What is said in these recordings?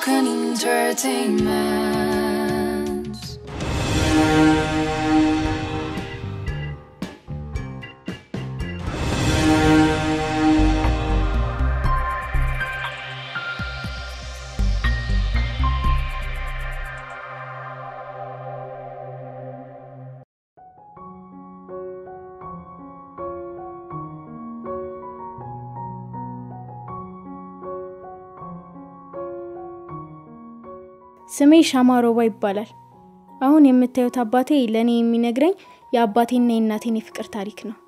Broken Entertainment. ስሜ ሻማ ሮባ ይባላል። አሁን የምታዩት አባቴ ለእኔ የሚነግረኝ የአባቴና የእናቴን የፍቅር ታሪክ ነው።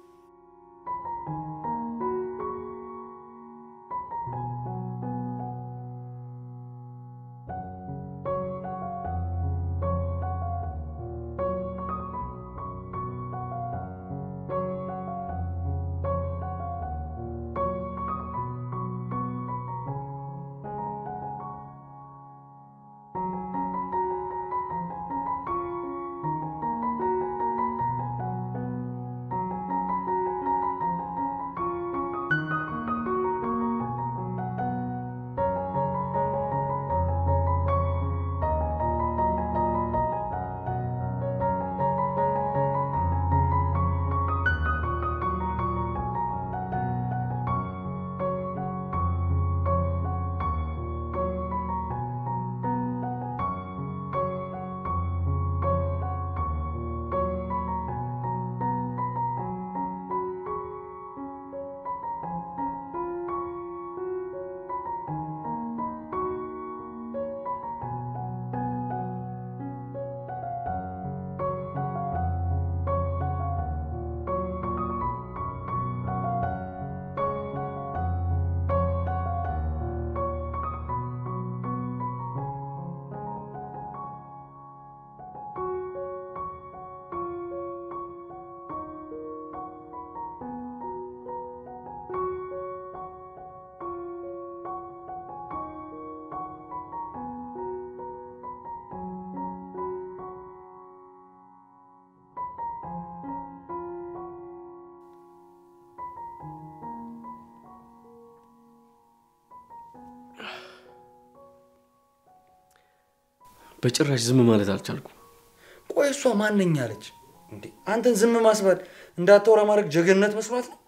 በጭራሽ ዝም ማለት አልቻልኩም። ቆይ እሷ ማነኝ አለች እንዴ? አንተን ዝም ማስባል እንዳታወራ ማድረግ ጀግንነት መስሏት ነው?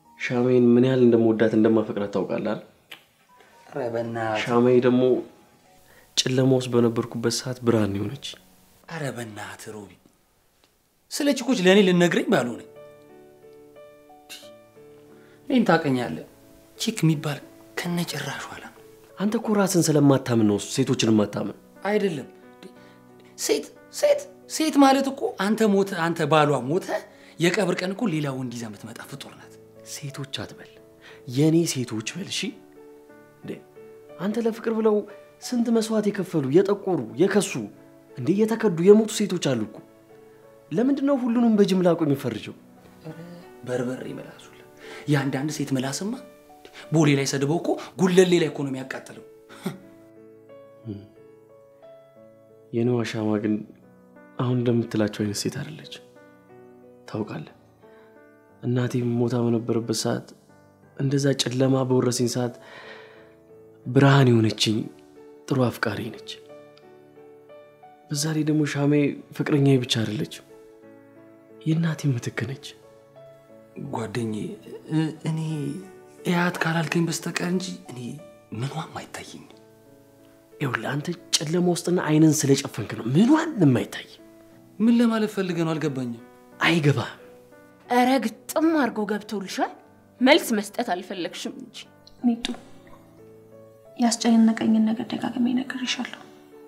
ሻሜን ምን ያህል እንደመወዳት እንደማፈቅራት ታውቃለህ አይደል? ኧረ በእናትህ ሻሜ ደግሞ ጨለማ ውስጥ በነበርኩበት ሰዓት ብርሃን የሆነች ኧረ በእናትህ ሮቢ፣ ስለ ቺኮች ለእኔ ልነግረኝ ባልሆነ እኔን ታውቀኛለህ። ቺክ የሚባል ከነጭራሹ አላ አንተ እኮ ራስን ስለማታምን ነው ሴቶችን ማታምን። አይደለም ሴት ሴት ሴት ማለት እኮ አንተ ሞተ አንተ ባሏ ሞተ የቀብር ቀን እኮ ሌላ ወንድ ይዛ የምትመጣ ፍጡር ናት። ሴቶች አትበል፣ የእኔ ሴቶች በል። እሺ እንዴ አንተ ለፍቅር ብለው ስንት መስዋዕት የከፈሉ የጠቆሩ የከሱ እንዴ የተከዱ የሞቱ ሴቶች አሉ እኮ። ለምንድን ነው ሁሉንም በጅምላ እኮ የሚፈርጀው? በርበሬ መላሱላ የአንዳንድ ሴት ምላስማ ቦሌ ላይ ሰድበው እኮ ጉለሌ ላይ እኮ ነው የሚያቃጥለው። የኔዋ ሻማ ግን አሁን እንደምትላቸው አይነት ሴት አይደለች። ታውቃለህ፣ እናቴም ሞታ በነበረበት ሰዓት እንደዛ ጨለማ በወረሰኝ ሰዓት ብርሃን የሆነችኝ ጥሩ አፍቃሪ ነች። በዛ ላይ ደግሞ ሻሜ ፍቅረኛ ብቻ አይደለችም፣ የእናቴ ምትክ ነች። ጓደኛዬ እ- እኔ እያት ካላልከኝ በስተቀር እንጂ እኔ ምኗም አይታየኝም። ይኸውልህ አንተ ጨለማ ውስጥና አይንን ስለጨፈንክ ነው ምኗን የማይታይ ምን ለማለት ፈልገህ ነው? አልገባኝም። አይገባም። እረ ግጥም አድርጎ ገብቶልሻል። መልስ መስጠት አልፈለግሽም እንጂ ሚጡ ያስጨነቀኝን ነገር ደጋግሜ እነግርሻለሁ።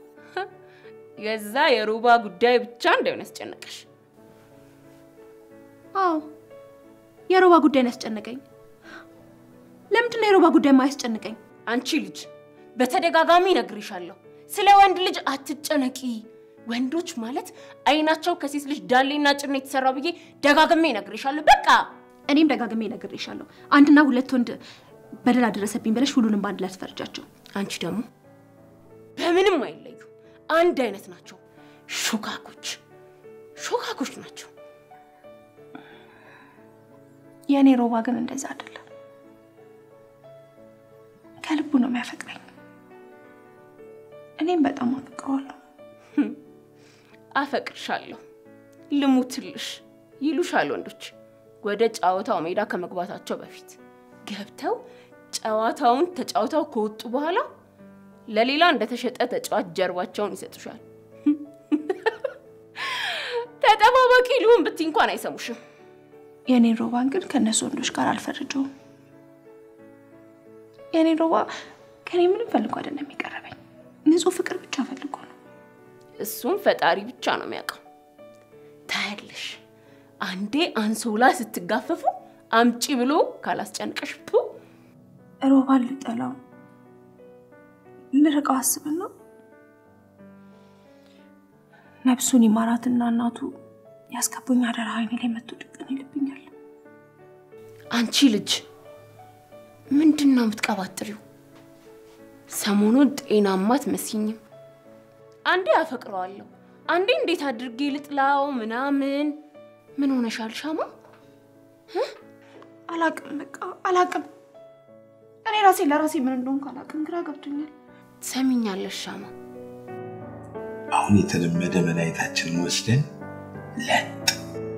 የዛ የሩባ ጉዳይ ብቻ እንዳይሆን ያስጨነቀሽ። አዎ የሮባ ጉዳይ ነው ያስጨነቀኝ። ለምንድን ነው የሮባ ጉዳይ ማያስጨንቀኝ? አንቺ ልጅ በተደጋጋሚ እነግርሻለሁ፣ ስለ ወንድ ልጅ አትጨነቂ። ወንዶች ማለት አይናቸው ከሴት ልጅ ዳሌና ጭን ነው የተሰራው ብዬ ደጋግሜ እነግርሻለሁ። በቃ እኔም ደጋግሜ እነግርሻለሁ። አንድና ሁለት ወንድ በደል አደረሰብኝ ብለሽ ሁሉንም በአንድ ላይ አትፈርጃቸው። አንቺ ደግሞ በምንም አይለዩ፣ አንድ አይነት ናቸው። ሾካኮች ሾካኮች ናቸው። የእኔ ሮባ ግን እንደዛ አይደለም። ከልቡ ነው የሚያፈቅረኝ። እኔም በጣም አፈቅረዋለሁ። አፈቅርሻለሁ፣ ልሙትልሽ ይሉሻል ወንዶች ወደ ጨዋታው ሜዳ ከመግባታቸው በፊት ገብተው ጨዋታውን ተጫውተው ከወጡ በኋላ ለሌላ እንደተሸጠ ተጫዋች ጀርባቸውን ይሰጡሻል። ተጠባባቂ ልሁን ብትይ እንኳን አይሰሙሽም። የኔን ሮባን ግን ከእነሱ ወንዶች ጋር አልፈርጀውም። የኔን ሮባ ከኔ ምንም ፈልጎ አይደለም የሚቀረበኝ፣ ንጹህ ፍቅር ብቻ ፈልጎ ነው። እሱም ፈጣሪ ብቻ ነው የሚያውቀው። ታያለሽ፣ አንዴ አንሶላ ስትጋፈፉ አምጪ ብሎ ካላስጨንቀሽ ፑ ሮባን ልጠላው ልርቀው አስብና ነፍሱን ይማራትና እናቱ ያስገቡኝ አደራ አይኔ ላይ መቶ ድቅን ይልብኛል። አንቺ ልጅ ምንድን ነው የምትቀባጥሪው? ሰሞኑን ጤናማ አትመስይኝም። አንዴ አፈቅረዋለሁ፣ አንዴ እንዴት አድርጌ ልጥላው ምናምን። ምን ሆነሻል ሻማ? አላቅም፣ በቃ አላቅም። እኔ ራሴ ለራሴ ምን እንደሆንኩ አላቅም፣ ግራ ገብቶኛል። ሰሚኛለሽ ሻማ? አሁን የተለመደ መድኃኒታችንን ወስደን ለጥ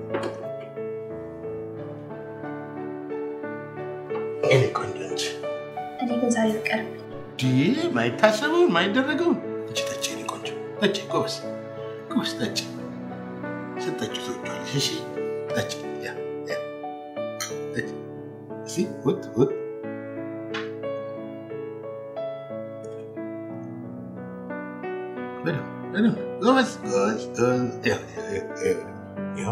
እኔ ቆንጆ እንጂ እኔ ግን ዛሬ ልቀር ዲ ማይታሰበውን ማይደረገውን እቺ ጠጪ፣ እኔ ቆንጆ ጠጪ፣ ጎበስ ጎበስ ጠጪ። ስጠጪ ትወጪዋለሽ። እሺ ጠጪ፣ ያ ያ ጠጪ። እሺ ውጥ ውጥ በደምብ በደምብ ጎበዝ ጎበዝ ጎበዝ። ይኸው ይኸው ይኸው ይኸው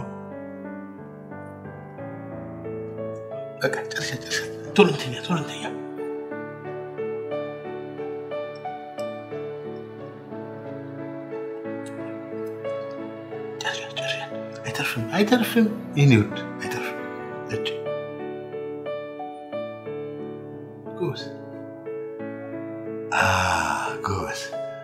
በቃ ጨርሻ ጨርሻ። ቶሎ እንተኛ ቶሎ እንተኛ። ጨርሻ ጨርሻ። አይተርፍም አይተርፍም፣ የኔ ውድ አይተርፍም። እጭ ጎበዝ አ ጎበዝ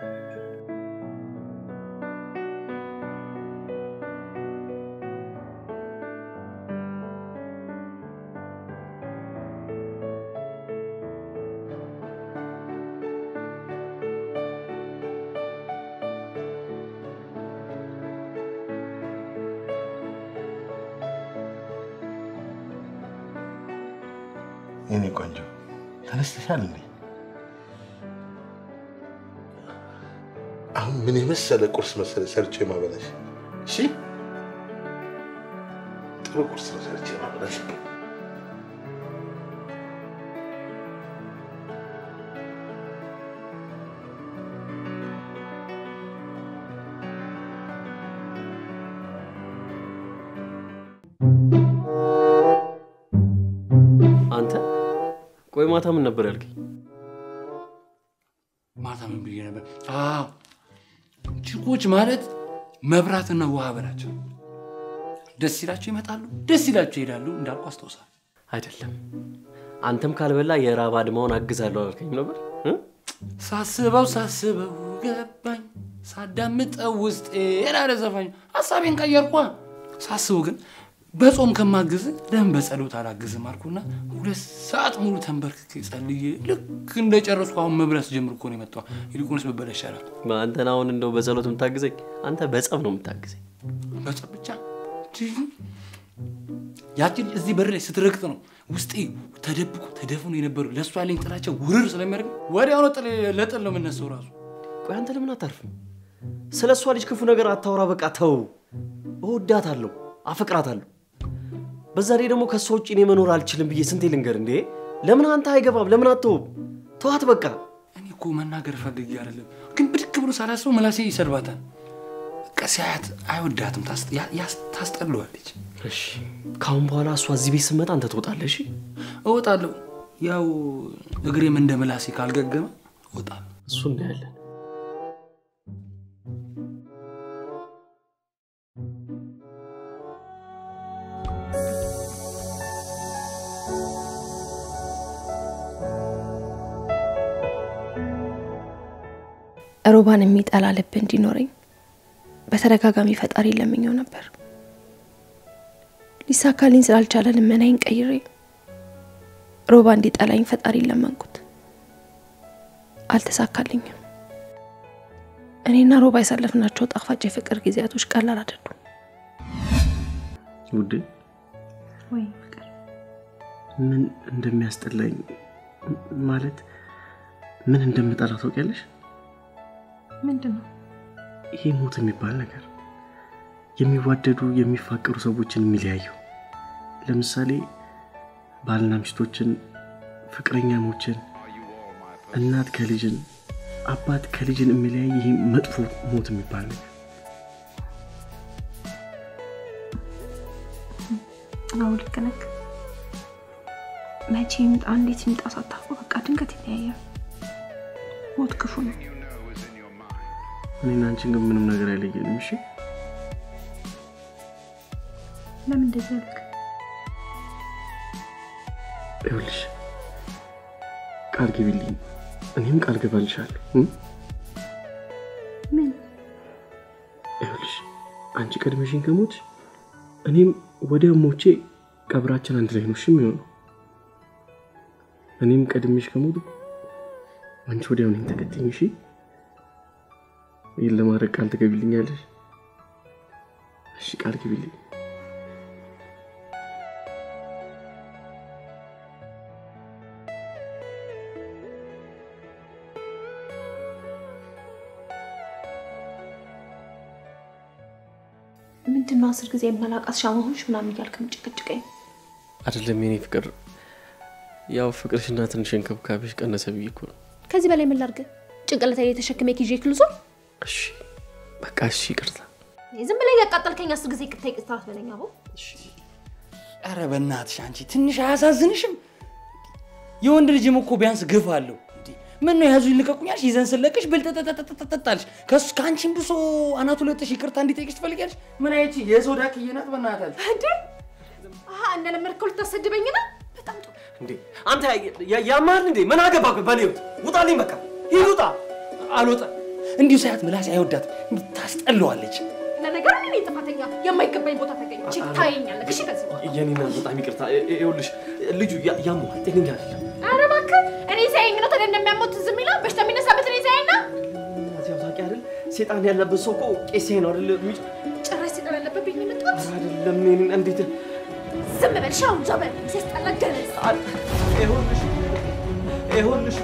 የኔ ቆንጆ ተነስተሻል እንዴ? አሁን ምን የመሰለ ቁርስ መሰለ ሰርቼ ማበላሽ። እሺ ጥሩ ቁርስ ነው ሰርቼ ማበላሽ። አንተ ቆይ ማታ ምን ነበር ያልከኝ? ማታ ምን ብዬ ነበር? አዎ ችኮች ማለት መብራትና ውሃ በላቸው። ደስ ይላቸው ይመጣሉ፣ ደስ ይላቸው ይሄዳሉ እንዳልኩ አስታውሳል። አይደለም አንተም ካልበላ የራብ አድማውን አግዛለሁ አልከኝ ነበር እ? ሳስበው ሳስበው ገባኝ፣ ሳዳምጠው ውስጥ አለ ዘፋኝ። ሀሳቤን ቀየርኳ። ሳስበው ግን በጾም ከማግዝ ለምን በጸሎት አላግዝም አልኩና ሁለት ሰዓት ሙሉ ተንበርክኬ ጸልዬ ልክ እንደጨረስኩ አሁን መብላት ጀምር እኮ ነው የመጣው። ይልቁንስ ብበላ ይሻላል። አንተን አሁን እንደው በጸሎት የምታግዘኝ አንተ በጸብ ነው የምታግዘኝ። በጸብ ብቻ ያችን እዚህ በር ላይ ስትረግጥ ነው ውስጤ ተደብቆ ተደፍኖ የነበሩ ለእሷ ያለኝ ጥላቸው ውርር ስለሚያደርግ ወዲያውኑ ጥል ለጥል ነው የምነሳው ራሱ ቆይ አንተ ለምን አታርፍም? ስለ እሷ ልጅ ክፉ ነገር አታውራ። በቃ ተው። እወዳታለሁ፣ አፈቅራታለሁ። በዛ ላይ ደግሞ ከእሷ ውጭ እኔ መኖር አልችልም ብዬ ስንቴ ልንገር እንዴ? ለምን አንተ አይገባም? ለምን አትተውም? ተዋት በቃ። እኔ እኮ መናገር ፈልጌ አይደለም፣ ግን ብድግ ብሎ ሳላስበው መላሴ ይሰድባታል። በቃ ሲያያት አይወዳትም፣ ታስ- ያ- ያስ- ታስጠለዋለች። እሺ ከአሁን በኋላ እሷ እዚህ ቤት ስትመጣ አንተ ትወጣለህ። እሺ እወጣለሁ። ያው እግሬም እንደ መላሴ ካልገገመ እወጣለሁ። እሱ እናያለን። ሮባን የሚጠላ ልብ እንዲኖረኝ በተደጋጋሚ ፈጣሪ ለምኘው ነበር። ሊሳካልኝ ስላልቻለ ልመናዬን ቀይሬ ሮባ እንዲጠላኝ ፈጣሪ ለመንኩት። አልተሳካልኝም። እኔና ሮባ ያሳለፍናቸው ጣፋጭ የፍቅር ጊዜያቶች ቀላል አይደሉም። ውዴ ወይ ፍቅር ምን እንደሚያስጠላኝ ማለት ምን እንደምጠላ ታውቂያለሽ? ምንድን ነው? ይሄ ሞት የሚባል ነገር የሚዋደዱ የሚፋቀሩ ሰዎችን የሚለያየው ለምሳሌ ባልና ሚስቶችን፣ ፍቅረኛሞችን፣ እናት ከልጅን፣ አባት ከልጅን የሚለያይ ይሄ መጥፎ ሞት የሚባል ነገር አዎ ልክ ነህ። መቼ ይምጣ እንዴት ይምጣ ሳታውቁ በቃ ድንገት ይለያያል። ሞት ክፉ ነው። እኔና አንቺን ግን ምንም ነገር አይለየንም። እሺ ለምን እንደዚህ ያልክ? ይኸውልሽ ቃል ግቢልኝ፣ እኔም ቃል ገባልሻለሁ። እ? ምን ይኸውልሽ አንቺ ቀድመሽኝ ከሞች እኔም ወዲያው ሞቼ ቀብራችን አንድ ላይ ነው እሺ የሚሆነው። እኔም ቀድሜሽ ከሞቱ አንቺ ወዲያው እኔን ተከተኝ። እሺ ይህን ለማድረግ ቃል ትገቢልኛለሽ? እሺ ቃል ግቢልኝ። ምንድን ነው አስር ጊዜ የማላቃት ሻማ ሆንሽ ምናምን እያልክ የምጭቅጭቀኝ? አይደለም የኔ ፍቅር፣ ያው ፍቅርሽና ትንሽ እንክብካቤሽ ቀነሰ ብዬ እኮ ነው። ከዚህ በላይ ምን ላድርግ? ጭንቅላት ላይ የተሸክሜ ኪዤ ክልዞ እሺ በቃ እሺ፣ ይቅርታ። ዝም ብለህ እያቃጠልከኝ አስር ጊዜ ቅርታ ይቅርታ አትበለኝ አቦ። ኧረ በእናትሽ አንቺ ትንሽ አያሳዝንሽም? የወንድ ልጅም እኮ ቢያንስ ግፍ አለው። እንዴ ምን ነው ያዙ ይልቀቁኛልሽ፣ ይዘን ስለቅሽ ብልጠጠጠጠጠጣልሽ ከሱ ከአንቺም ብሶ አናቱ ለጥሽ ይቅርታ እንዲጠይቅሽ ትፈልጊያለሽ? ምን አይቺ የሰው ዳክዬ ናት። በእናታል እንዴ አሀ እንደለመድከው ልታሰድበኝ ነው? በጣም ጥሩ። እንዴ አንተ ያማል እንዴ? ምን አገባ በኔ ህይወት? ውጣልኝ፣ በቃ ሂድ፣ ውጣ። አልወጣም። እንዲሁ ሳያት ምላስ አይወዳትም፣ ታስጠለዋለች። ለነገሩ እኔ ጥፋተኛ የማይገባኝ ቦታ ተገኘች። ታየኛለህ። እሺ ከዚህ በኋላ የኔና በጣም ይቅርታ። ይኸውልሽ ልጁ ያመዋል፣ ጤነኛ አይደለም። ኧረ እባክህ እኔ ሳየኝ ነው ታዲያ እንደሚያሞት ዝም ይላል? በሽታ የሚነሳበት እኔ ሳየኝ ነው። ያው ታውቂ አይደል ሴጣን ያለበት ሰው እኮ ቄሴ ነው አይደል? የሚጭ ጭራሽ ሲጠር ያለበብኝ የመጣሁት ኧረ አይደለም። እኔን እንዴት ዝም በል ሻውን ዘበል ሲያስጠላ ገለጽ ይኸውልሽ ይኸውልሽ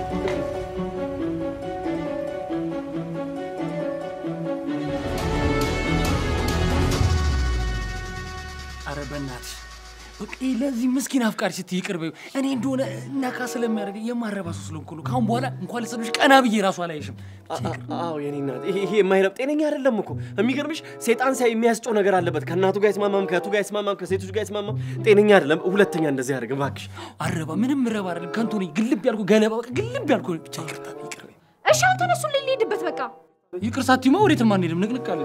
አረ በእናትሽ በቃ ይሄ ለዚህ ምስኪን አፍቃሪ ስትይ ይቅር በይው። እኔ እንደሆነ ነካ ስለሚያደርገኝ የማረባ ሰው ስለሆንኩ ነው። ከአሁን በኋላ እንኳን ልሰብሽ ቀና ብዬ ራሱ አላይሽም። አዎ የኔ እናት፣ ይሄ ይሄ የማይረብ ጤነኛ አይደለም እኮ። የሚገርምሽ ሴጣን ሳይ የሚያስጨው ነገር አለበት። ከእናቱ ጋር አይስማማም፣ ከእህቱ ጋር አይስማማም፣ ከሴቶች ጋር አይስማማም። ጤነኛ አይደለም። ሁለተኛ እንደዚህ ያደርግ እባክሽ። አረባ ምንም ረባ አይደለም፣ ከንቱ ነኝ። ግልብ ያልኩ ገለባ፣ በቃ ግልብ ያልኩ ብቻ ይቅርታ፣ ይቅር በይው። እሺ አሁን ተነሱ ልሄድበት በቃ ይቅር ሳትይማ ወዴትም አንሄድም። ንቅንቅ አለ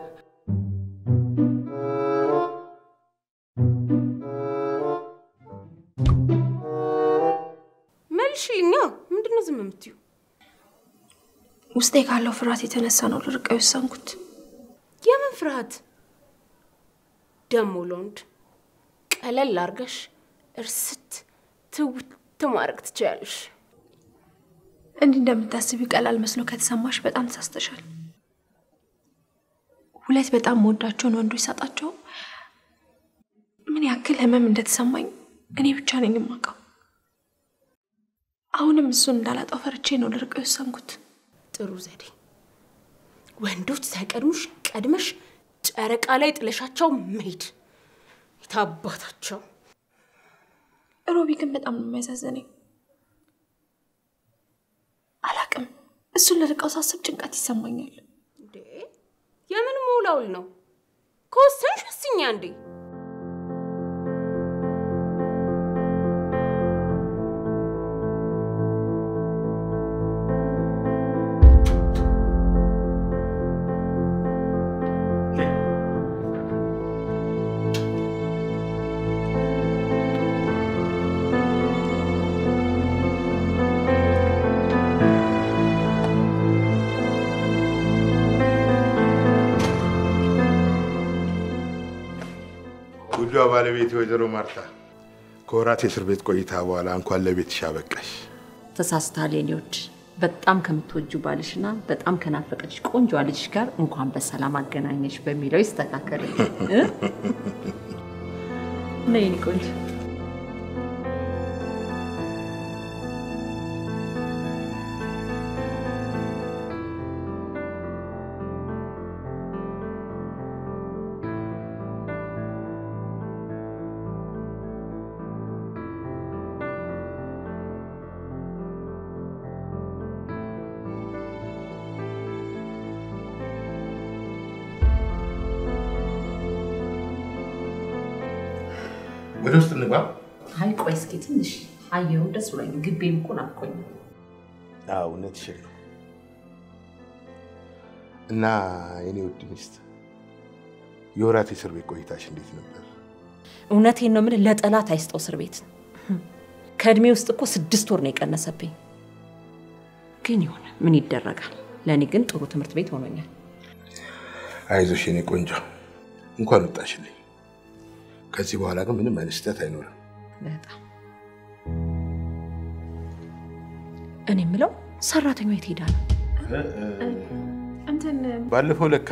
መልሽልኛ። ምንድን ነው ዝም የምትዩ? ውስጤ ካለው ፍርሃት የተነሳ ነው ልርቀው የወሰንኩት። የምን ፍርሃት ደሞ? ለወንድ ቀለል አርገሽ እርስት ትውት ማድረግ ትችያለሽ። እንዲህ እንደምታስቢው ቀላል መስሎ ከተሰማሽ በጣም ተሳስተሻል። ሁለት በጣም መወዳቸውን ወንዶች ሳጣቸው ምን ያክል ህመም እንደተሰማኝ እኔ ብቻ ነኝ የማውቀው። አሁንም እሱን እንዳላጣው ፈርቼ ነው ልርቀው የወሰንኩት። ጥሩ ዘዴ። ወንዶች ሳይቀድሙሽ ቀድመሽ ጨረቃ ላይ ጥለሻቸው መሄድ የታባታቸው። ሮቢ ግን በጣም ነው የሚያሳዝነኝ። አላቅም፣ እሱን ልርቀው ሳስብ ጭንቀት ይሰማኛል። እንዴ የምን መውላውል ነው? ከወሰንሽ ወስኛ እንዴ። ውዷ ባለቤት ወይዘሮ ማርታ ከወራት የእስር ቤት ቆይታ በኋላ እንኳን ለቤትሽ አበቃሽ። ተሳስተሃል የኔ ውድ። በጣም ከምትወጁ ባልሽና በጣም ከናፈቀች ቆንጆ ልጅሽ ጋር እንኳን በሰላም አገናኘሽ በሚለው ይስተካከል። እ? ነይ የኔ ቆንጆ። ወደ ውስጥ እንግባ። አይ ቆይ እስኪ ትንሽ አየሩ ደስ ብሎኝ ግቤም እኮ ናፍቆኝ። አዎ እውነትሽን ነው። እና የኔ ውድ ሚስት የወራት የእስር ቤት ቆይታሽ እንዴት ነበር? እውነቴን ነው የምልህ፣ ለጠላት አይስጠው እስር ቤት። ከእድሜ ውስጥ እኮ ስድስት ወር ነው የቀነሰብኝ። ግን ይሁን ምን ይደረጋል። ለእኔ ግን ጥሩ ትምህርት ቤት ሆኖኛል። አይዞሽ የኔ ቆንጆ፣ እንኳን ወጣሽልኝ። ከዚህ በኋላ ግን ምንም አይነት ስህተት አይኖርም። በጣም እኔ የምለው ሰራተኛዋ የት ሄዳ ነው? እንትን ባለፈው ለካ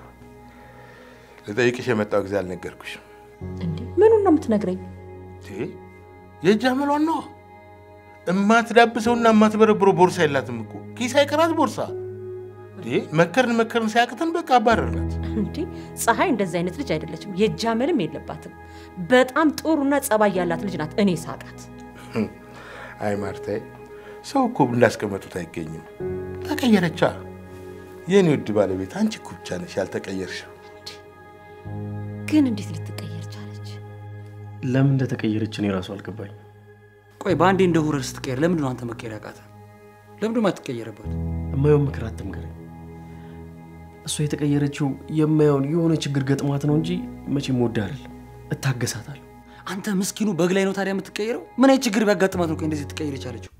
ልጠይቅሽ የመጣው ጊዜ አልነገርኩሽም። እንዴ ምኑን ነው የምትነግረኝ? እንዴ የእጅ አመሏን ነዋ። እማትዳብሰውና እማትበረብረው ቦርሳ የላትም እኮ ኪስ አይቀራት ቦርሳ። እንዴ መከርን መከርን ሳያቅተን በቃ አባረርናት። እንዴ ፀሐይ እንደዚህ አይነት ልጅ አይደለችም። የእጅ አመልም የለባትም። በጣም ጥሩና ጸባይ ያላት ልጅ ናት። እኔ ሳቃት። አይ ማርታዬ፣ ሰው እኮ እንዳስቀመጡት አይገኝም። ተቀየረቻ። የኔ ውድ ባለቤት አንቺ እኮ ብቻ ነሽ ያልተቀየርሽው። ግን እንዴት ልትቀየር ቻለች? ለምን እንደተቀየረች እኔ ራሱ አልገባኝ። ቆይ በአንዴ እንደ ሁረር ስትቀየር ለምንድን ነው አንተ መቀየር ያቃተ? ለምንድን ነው የማትቀየርበት? የማየውን ምክር አትምከረኝ። እሷ የተቀየረችው የማየውን የሆነ ችግር ገጥሟት ነው እንጂ መቼም ወዳ አይደለም። እታገሳታለሁ። አንተ ምስኪኑ በግ ላይ ነው ታዲያ የምትቀየረው? ምን አይነት ችግር ቢያጋጥማት ነው ቆይ እንደዚህ ትቀየር የቻለችው?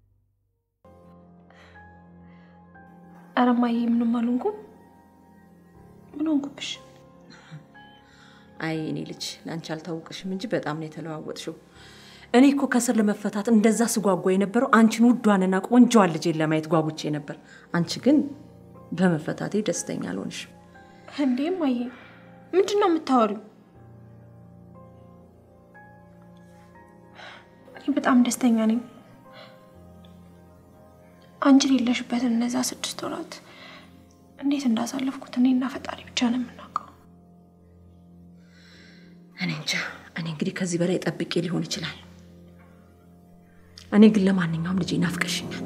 ኧረ እማዬ ምንም አልሆንኩም። ምን ሆንኩብሽ? አይ እኔ ልጅ ለአንቺ አልታወቅሽም እንጂ በጣም ነው የተለዋወጥሽው። እኔ እኮ ከስር ለመፈታት እንደዛ ስጓጓ የነበረው አንቺን ውዷንና ቆንጆዋን ልጄን ለማየት ጓጉቼ ነበር። አንቺ ግን በመፈታቴ ደስተኛ አልሆንሽም። እንዴ እማዬ፣ ምንድን ነው የምታወሪው? እኔ በጣም ደስተኛ ነኝ። አንቺ የሌለሽበትን እነዛ ስድስት ወራት እንዴት እንዳሳለፍኩት እኔና ፈጣሪ ብቻ ነው የምናውቀው። እኔ እንጃ። እኔ እንግዲህ ከዚህ በላይ ጠብቄ ሊሆን ይችላል። እኔ ግን ለማንኛውም ልጄ ናፍቀሽኛል።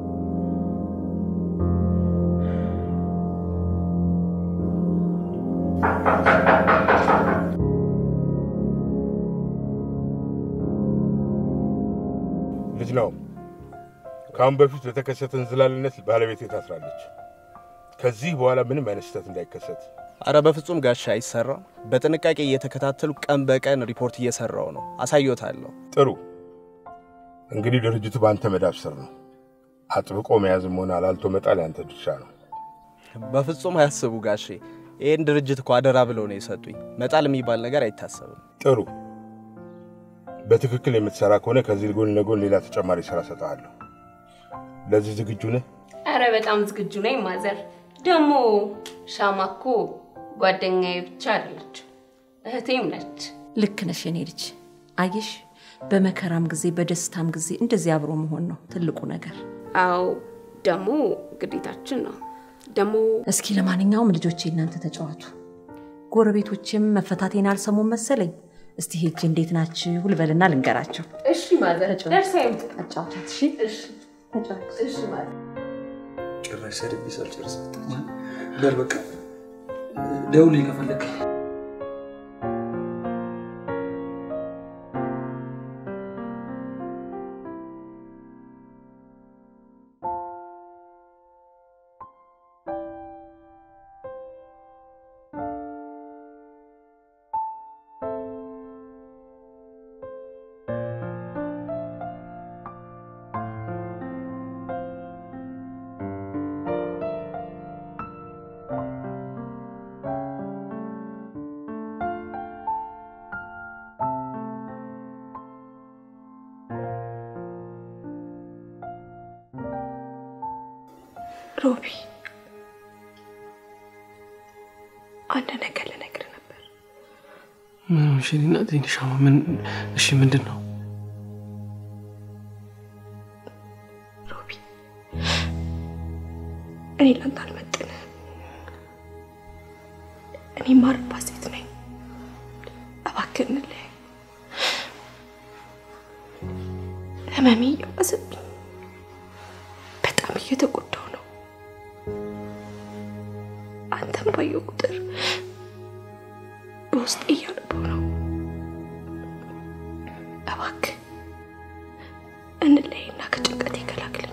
ልጅ ነው። ከአሁን በፊት በተከሰተ እንዝላልነት ባለቤቴ ታስራለች። ከዚህ በኋላ ምንም አይነት ስህተት እንዳይከሰት አረ በፍጹም ጋሻ አይሰራም። በጥንቃቄ እየተከታተሉ ቀን በቀን ሪፖርት እየሰራው ነው። አሳዮታለሁ። ጥሩ። እንግዲህ ድርጅቱ በአንተ መዳፍ ስር ነው። አጥብቆ መያዝም ሆነ አላልቶ መጣል ያንተ ድርሻ ነው። በፍጹም አያስቡ ጋሼ። ይህን ድርጅት እኮ አደራ ብለው ነው የሰጡኝ። መጣል የሚባል ነገር አይታሰብም። ጥሩ። በትክክል የምትሰራ ከሆነ ከዚህ ጎን ለጎን ሌላ ተጨማሪ ስራ ሰጠሃለሁ። ለዚህ ዝግጁ ነህ? አረ በጣም ዝግጁ ነኝ ማዘር። ደግሞ ሻማ እኮ ጓደኛዬ ብቻ አይደለች እህቴም ነች። ልክ ነሽ የኔ ልጅ። አየሽ፣ በመከራም ጊዜ በደስታም ጊዜ እንደዚህ አብሮ መሆን ነው ትልቁ ነገር። አዎ ደግሞ ግዴታችን ነው። ደግሞ እስኪ ለማንኛውም ልጆቼ እናንተ ተጫዋቱ። ጎረቤቶችም መፈታቴን አልሰሙም መሰለኝ። እስቲ ሄጅ እንዴት ናችሁ ልበልና ልንገራቸው። እሺ ማዘር ደርሳ ይምጡ። አጫውቻት። እሺ እሺ እሺ ማዘር ጭራሽ ሰድቤ ሳልጨርስ በል በቃ ደውልኝ ከፈለግ ሮቢ፣ አንድ ነገር ልነግርህ ነበር። ምን እሺ፣ እኔ እናቴ ሻማ ምን እሺ፣ ምንድን ነው? ሮቢ፣ እኔ ላንተ አልመጥንህም። እኔ ማርባት ሴት ነኝ። እባክህ እንለያይ። ህመሜ እየባሰብኝ በጣም እየተጎዳው ነው። አንተም ባየው ቁጥር በውስጤ እያነበው ነው። እባክህ እንለያይና ከጭንቀት ይገላግለኝ።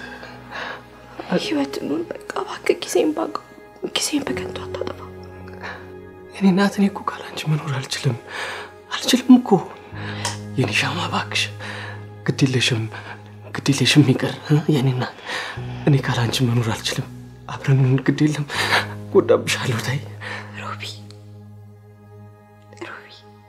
ህይወት ኑር በቃ እባክህ። ጊዜን ባቀ ጊዜን በከንቱ አታጠፋ። የኔ እናት እኔ እኮ ካላንቺ መኖር አልችልም አልችልም እኮ የኔ ሻማ እባክሽ ግድ የለሽም ግድ የለሽም ይቅር እ? የኔ እናት እኔ ካላንቺ መኖር አልችልም አብረን እንሁን ግድ የለም ጎዳብሻለሁ ታይ ሮቢ ሮቢ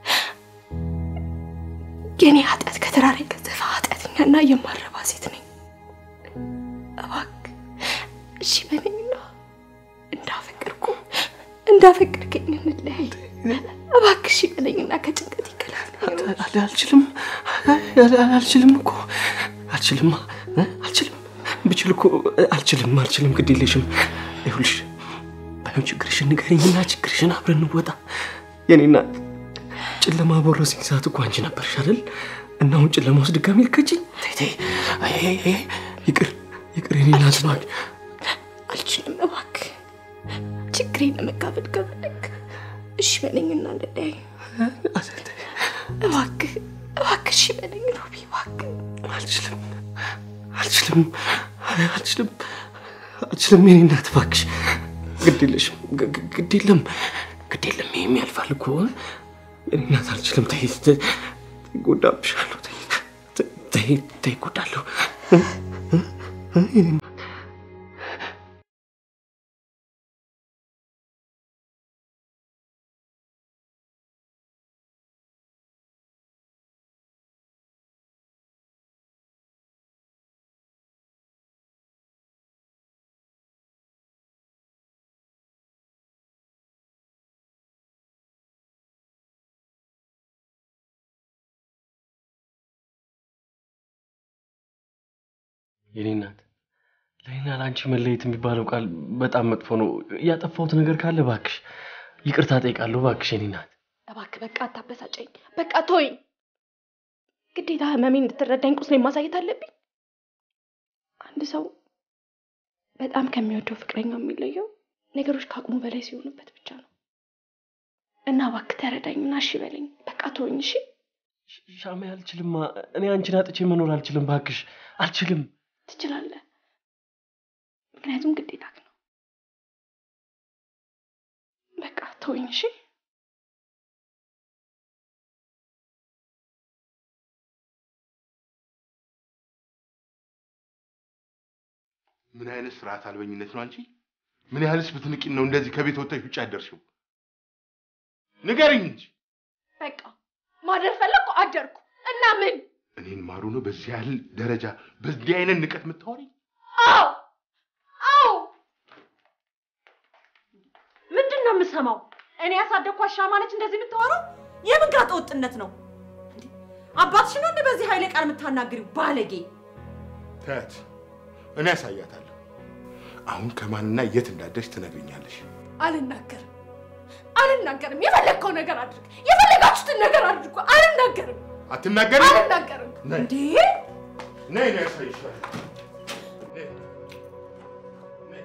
የኔ ኃጢአት ከተራራ የገዘፈ ኃጢአተኛና የማረባ ሴት ነኝ። እባክህ እሺ በለኝና እንዳፈቅርኩ እንዳፈቅርከኝ እንለያይ። እባክህ እሺ በለኝና ከጭንቀት ይገላግለኝ። አል- አልችልም አል- አልችልም እኮ አልችልም እ? አልችልም ብችል እኮ አልችልም አልችልም ግድ የለሽም ይኸውልሽ ባይሆን ችግርሽን ንገሪኝና ችግርሽን አብረን እንወጣ የኔ እናት ጨለማ በወረሰኝ ሰዓት እኮ አንቺ ነበርሽ አይደል እና አሁን ጨለማ ውስጥ ድጋሚ ልከችኝ ተይ ተይ አይ አይ አይ ይቅር ይቅር የኔ እናት እባክሽ አልችልም። እባክህ ችግሬን ለመካፈል ከፈለግ እሺ በለኝና እንለያይ። እባክህ እባክህ እሺ በለኝ ሮቢ እባክህ። አልችልም አልችልም አይ፣ አልችልም አልችልም የኔ እናት እባክሽ ግድ የለሽም ግ- ግ- ግድ የለም ግድ የለም ይሄም ያልፋል እኮ የኔ እናት አልችልም ተይ ተይ፣ እጎዳብሻለሁ ተይ ተይ፣ ተይ ተይ እጎዳለሁ እ? እ? እ? የኔ እናት የኔ እናት ለእኔና ለአንቺ መለየት የሚባለው ቃል በጣም መጥፎ ነው። ያጠፋሁት ነገር ካለ እባክሽ ይቅርታ ጠይቃለሁ። እባክሽ የኔ እናት እባክህ በቃ አታበሳጨኝ። በቃ ተወኝ። ግዴታ ህመሜን እንድትረዳኝ ቁስሌን ማሳየት አለብኝ። አንድ ሰው በጣም ከሚወደው ፍቅረኛው የሚለየው ነገሮች ከአቅሙ በላይ ሲሆኑበት ብቻ ነው። እና እባክህ ተረዳኝና እሺ በለኝ። በቃ ተወኝ። እሺ ሻሜ፣ አልችልማ። እኔ አንቺን አጥቼ መኖር አልችልም። እባክሽ አልችልም። ትችላለህ፣ ምክንያቱም ግዴታክ ነው። በቃ ተወኝ። እሺ ምን አይነት ስርዓት አልበኝነት ነው አንቺ? ምን ያህልስ ብትንቂን ነው እንደዚህ ከቤት ወጥተሽ ውጭ ያደርሽው? ንገሪኝ እንጂ በቃ ማደር ፈለግኩ አደርኩ። እና ምን? እኔን ማሩ ነው በዚህ ያህል ደረጃ በዚህ አይነት ንቀት የምታወሪኝ? አዎ አዎ ምንድን ነው የምሰማው? እኔ ያሳደግኳት ሻማ ነች እንደዚህ የምታወራው? የምን ጋጠ ወጥነት ነው? እንዴ፣ አባትሽ ነው እንደ በዚህ ኃይለ ቃል የምታናግሪው? ባለጌ! ተያት፣ እኔ ያሳያታለሁ። አሁን ከማንና የት እንዳደርሽ ትነግሪኛለሽ። አልናገርም አልናገርም። የፈለግከው ነገር አድርግ፣ የፈለጋችሁትን ነገር አድርጉ። አልናገርም አትናገሪም? አልናገርም። ነይ እንዴ ነይ፣ ነይ ያሳይሻል። ነይ፣ ነይ።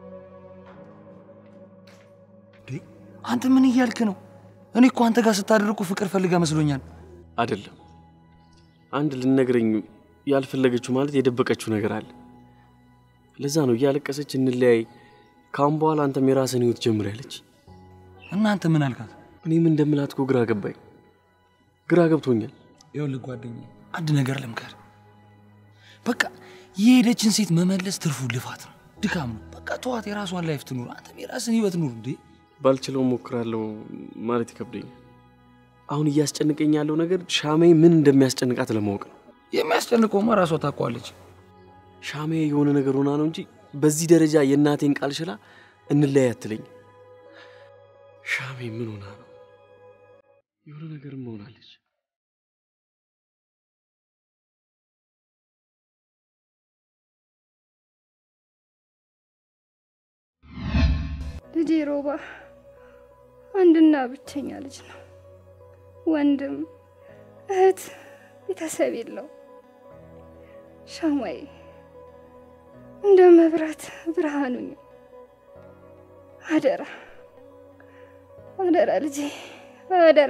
አንተ ምን እያልክ ነው? እኔ እኮ አንተ ጋር ስታደርቁ ፍቅር ፈልጋ መስሎኛል። አይደለም። አንድ ልነግረኝ ያልፈለገችው ማለት የደበቀችው ነገር አለ። ለዛ ነው እያለቀሰች እንለያይ፣ ካሁን በኋላ አንተም የራስን ህይወት ጀምር ያለች። እናንተ ምን አልካት? እኔም እንደምላት እኮ ግራ ገባኝ፣ ግራ ገብቶኛል። ይኸውልህ ጓደኛዬ፣ አንድ ነገር ልምከር። በቃ የሄደችን ሴት መመለስ ትርፉ ልፋት ነው፣ ድካም ነው። በቃ ተዋት፣ የራሷን ላይፍ ትኑር፣ አንተም የራስን ህይወት ኑር። እንዴ ባልችለው ሞክራለሁ ማለት ይከብደኛል። አሁን እያስጨንቀኝ ያለው ነገር ሻሜ ምን እንደሚያስጨንቃት ለማወቅ ነው። የሚያስጨንቀውማ ራሷ ታውቀዋለች። ሻሜ የሆነ ነገር ሆና ነው እንጂ በዚህ ደረጃ የእናቴን ቃል ሽላ እንለያይ አትለኝ። ሻሜ ምን ሆና ነው? የሆነ ነገርም ሆናለች። ልጄ ሮባ አንድና ብቸኛ ልጅ ነው። ወንድም እህት፣ ቤተሰብ የለው። ሻማዬ እንደ መብራት ብርሃኑኝ። አደራ አደራ ልጄ አደራ።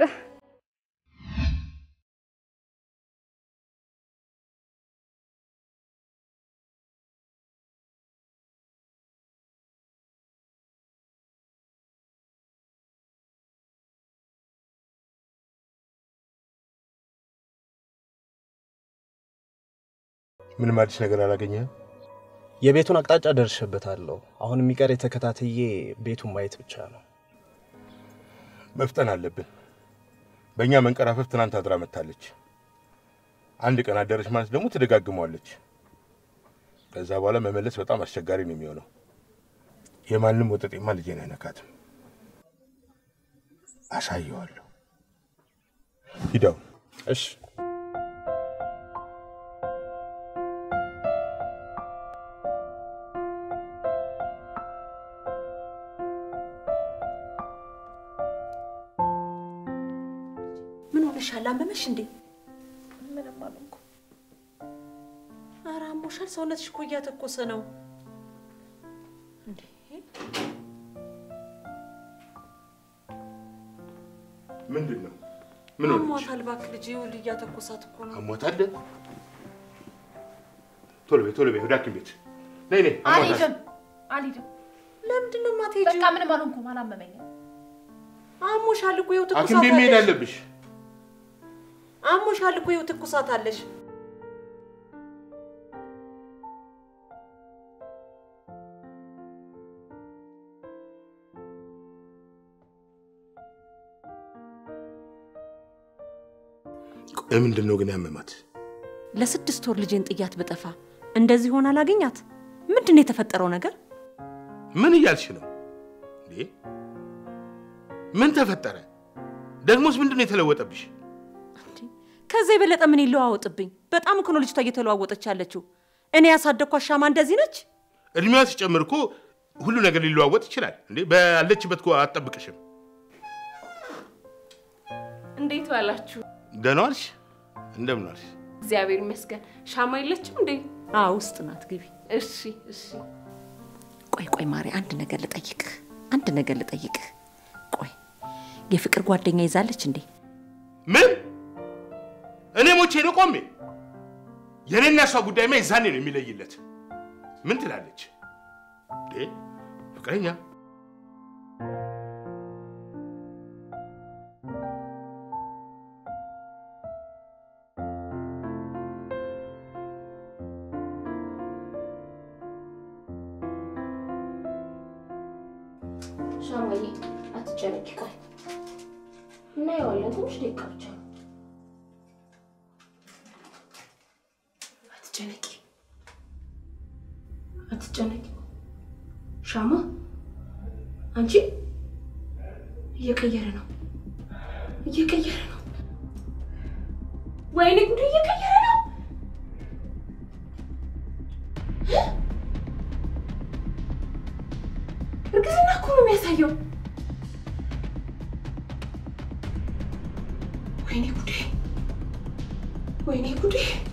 ምንም አዲስ ነገር አላገኘህም? የቤቱን አቅጣጫ ደርሼበታለሁ። አሁን የሚቀር የተከታትዬ ቤቱን ማየት ብቻ ነው። መፍጠን አለብን። በእኛ መንቀራፈፍ ትናንት አድራ መታለች። አንድ ቀን አደረች ማለት ደግሞ ትደጋግመዋለች። ከዛ በኋላ መመለስ በጣም አስቸጋሪ ነው የሚሆነው። የማንም ወጠጤማ ልጄን አይነካትም። አሳየዋለሁ። ሂዳው እሺ ምን ሆነሻል? አመመሽ እንዴ? ምንም አልሆንኩም። ኧረ አሞሻል። ሰውነትሽ እኮ እያተኮሰ ነው እንዴ? ምንድን ነው? ምን ሆነች? አሟታል። እባክህ ልጄ፣ ይኸውልህ እያተኮሳት እኮ ነው። አሟታል? ቶሎ በይ ቶሎ በይ፣ ወደ ሐኪም ቤት ነይ ነይ። አሟታል። አልሄድም አልሄድም። ለምንድን ነው የማትሄጂው? በቃ ምንም አልሆንኩም፣ አላመመኝም። አሞሻል እኮ ይኸው ሐኪም ትኩሳት ቤት መሄድ አለሽ። አለብሽ። አሞሻል እኮ ይኸው ትኩሳት አለሽ። ቆይ ምንድን ነው ግን ያመማት? ለስድስት ወር ልጄን ጥያት ብጠፋ እንደዚህ ሆና ላገኛት? ምንድን ነው የተፈጠረው ነገር? ምን እያልሽ ነው እንዴ? ምን ተፈጠረ? ደግሞስ ምንድን ነው የተለወጠብሽ? ከዛ የበለጠ ምን ይለዋወጥብኝ? በጣም እኮ ነው ልጅቷ እየተለዋወጠች ያለችው። እኔ ያሳደግኳት ሻማ እንደዚህ ነች? እድሜዋ ሲጨምር እኮ ሁሉ ነገር ሊለዋወጥ ይችላል እንዴ። ባለችበት እኮ አትጠብቅሽም። እንዴት ዋላችሁ? ደህና ዋልሽ? እንደምን ዋልሽ? እግዚአብሔር ይመስገን። ሻማ የለችም እንዴ? አዎ ውስጥ ናት፣ ግቢ። እሺ እሺ። ቆይ ቆይ ማሪ፣ አንድ ነገር ልጠይቅህ፣ አንድ ነገር ልጠይቅህ። ቆይ የፍቅር ጓደኛ ይዛለች እንዴ? ምን? እኔ ሞቼ ነው ቆሜ? የእኔና እሷ ጉዳይማ የዛኔ ነው የሚለይለት። ምን ትላለች እንዴ? ፍቅረኛ ሻማዬ አትጨነቂ፣ ቆይ እናየዋለን። ትንሽ ደቂቃ ብቻ ነው። አትጨነቂ፣ አትጨነቂ። ሻማ አንቺ እየቀየረ ነው፣ እየቀየረ ነው። ወይኔ ጉድ፣ እየቀየረ ነው። እርግዝና እኮ ነው የሚያሳየው። ወይኔ ጉዴ! ወይኔ ጉዴ!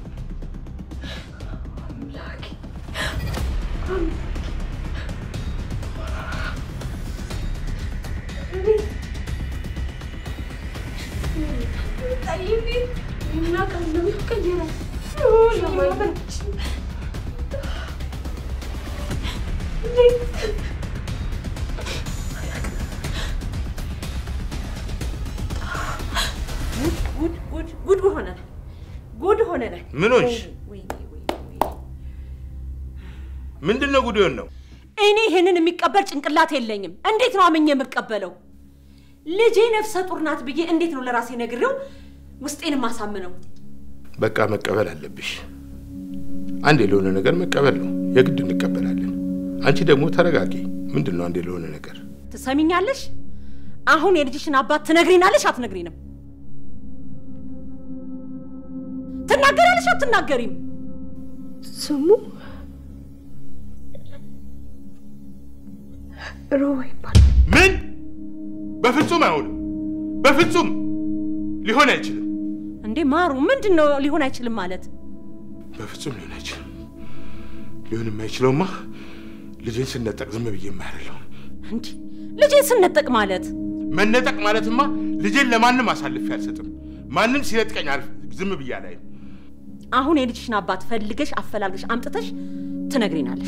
አምላኬ! ጉድ ጉድ ጉድ ሆነናል፣ ጉድ ሆነናል። ምን ሆንሽ? ወይኔ ወይኔ ወይኔ። ምንድን ነው ጉድ ነው? እኔ ይህንን የሚቀበል ጭንቅላት የለኝም። እንዴት ነው አምኜ የምቀበለው? ልጄ ነፍሰ ጡር ናት ብዬ እንዴት ነው ለራሴ ነግሬው ውስጤን ማሳምነው? በቃ መቀበል አለብሽ። አንዴ ለሆነ ነገር መቀበል ነው፣ የግድ እንቀበላለን። አንቺ ደግሞ ተረጋጊ። ምንድን ነው አንዴ ለሆነ ነገር? ትሰሚኛለሽ? አሁን የልጅሽን አባት ትነግሪናለሽ አትነግሪንም? ትናገሪያለሽ አትናገሪም? ስሙ ሮባ ይባላል። ምን? በፍጹም አይሆንም። በፍጹም ሊሆን አይችልም። እንዴ ማሩ፣ ምንድን ነው ሊሆን አይችልም ማለት? በፍጹም ሊሆን አይችልም። ሊሆን የማይችለውማ ልጄን ስነጠቅ ዝም ብዬ የማያደለው እንዲህ ልጄን ስነጠቅ ማለት መነጠቅ ማለትማ ልጄን ለማንም አሳልፌ አልሰጥም። ማንም ሲነጥቀኝ አልፍ ዝም ብዬ አላይም። አሁን የልጅሽን አባት ፈልገሽ አፈላልገሽ አምጥተሽ ትነግሪናለሽ፣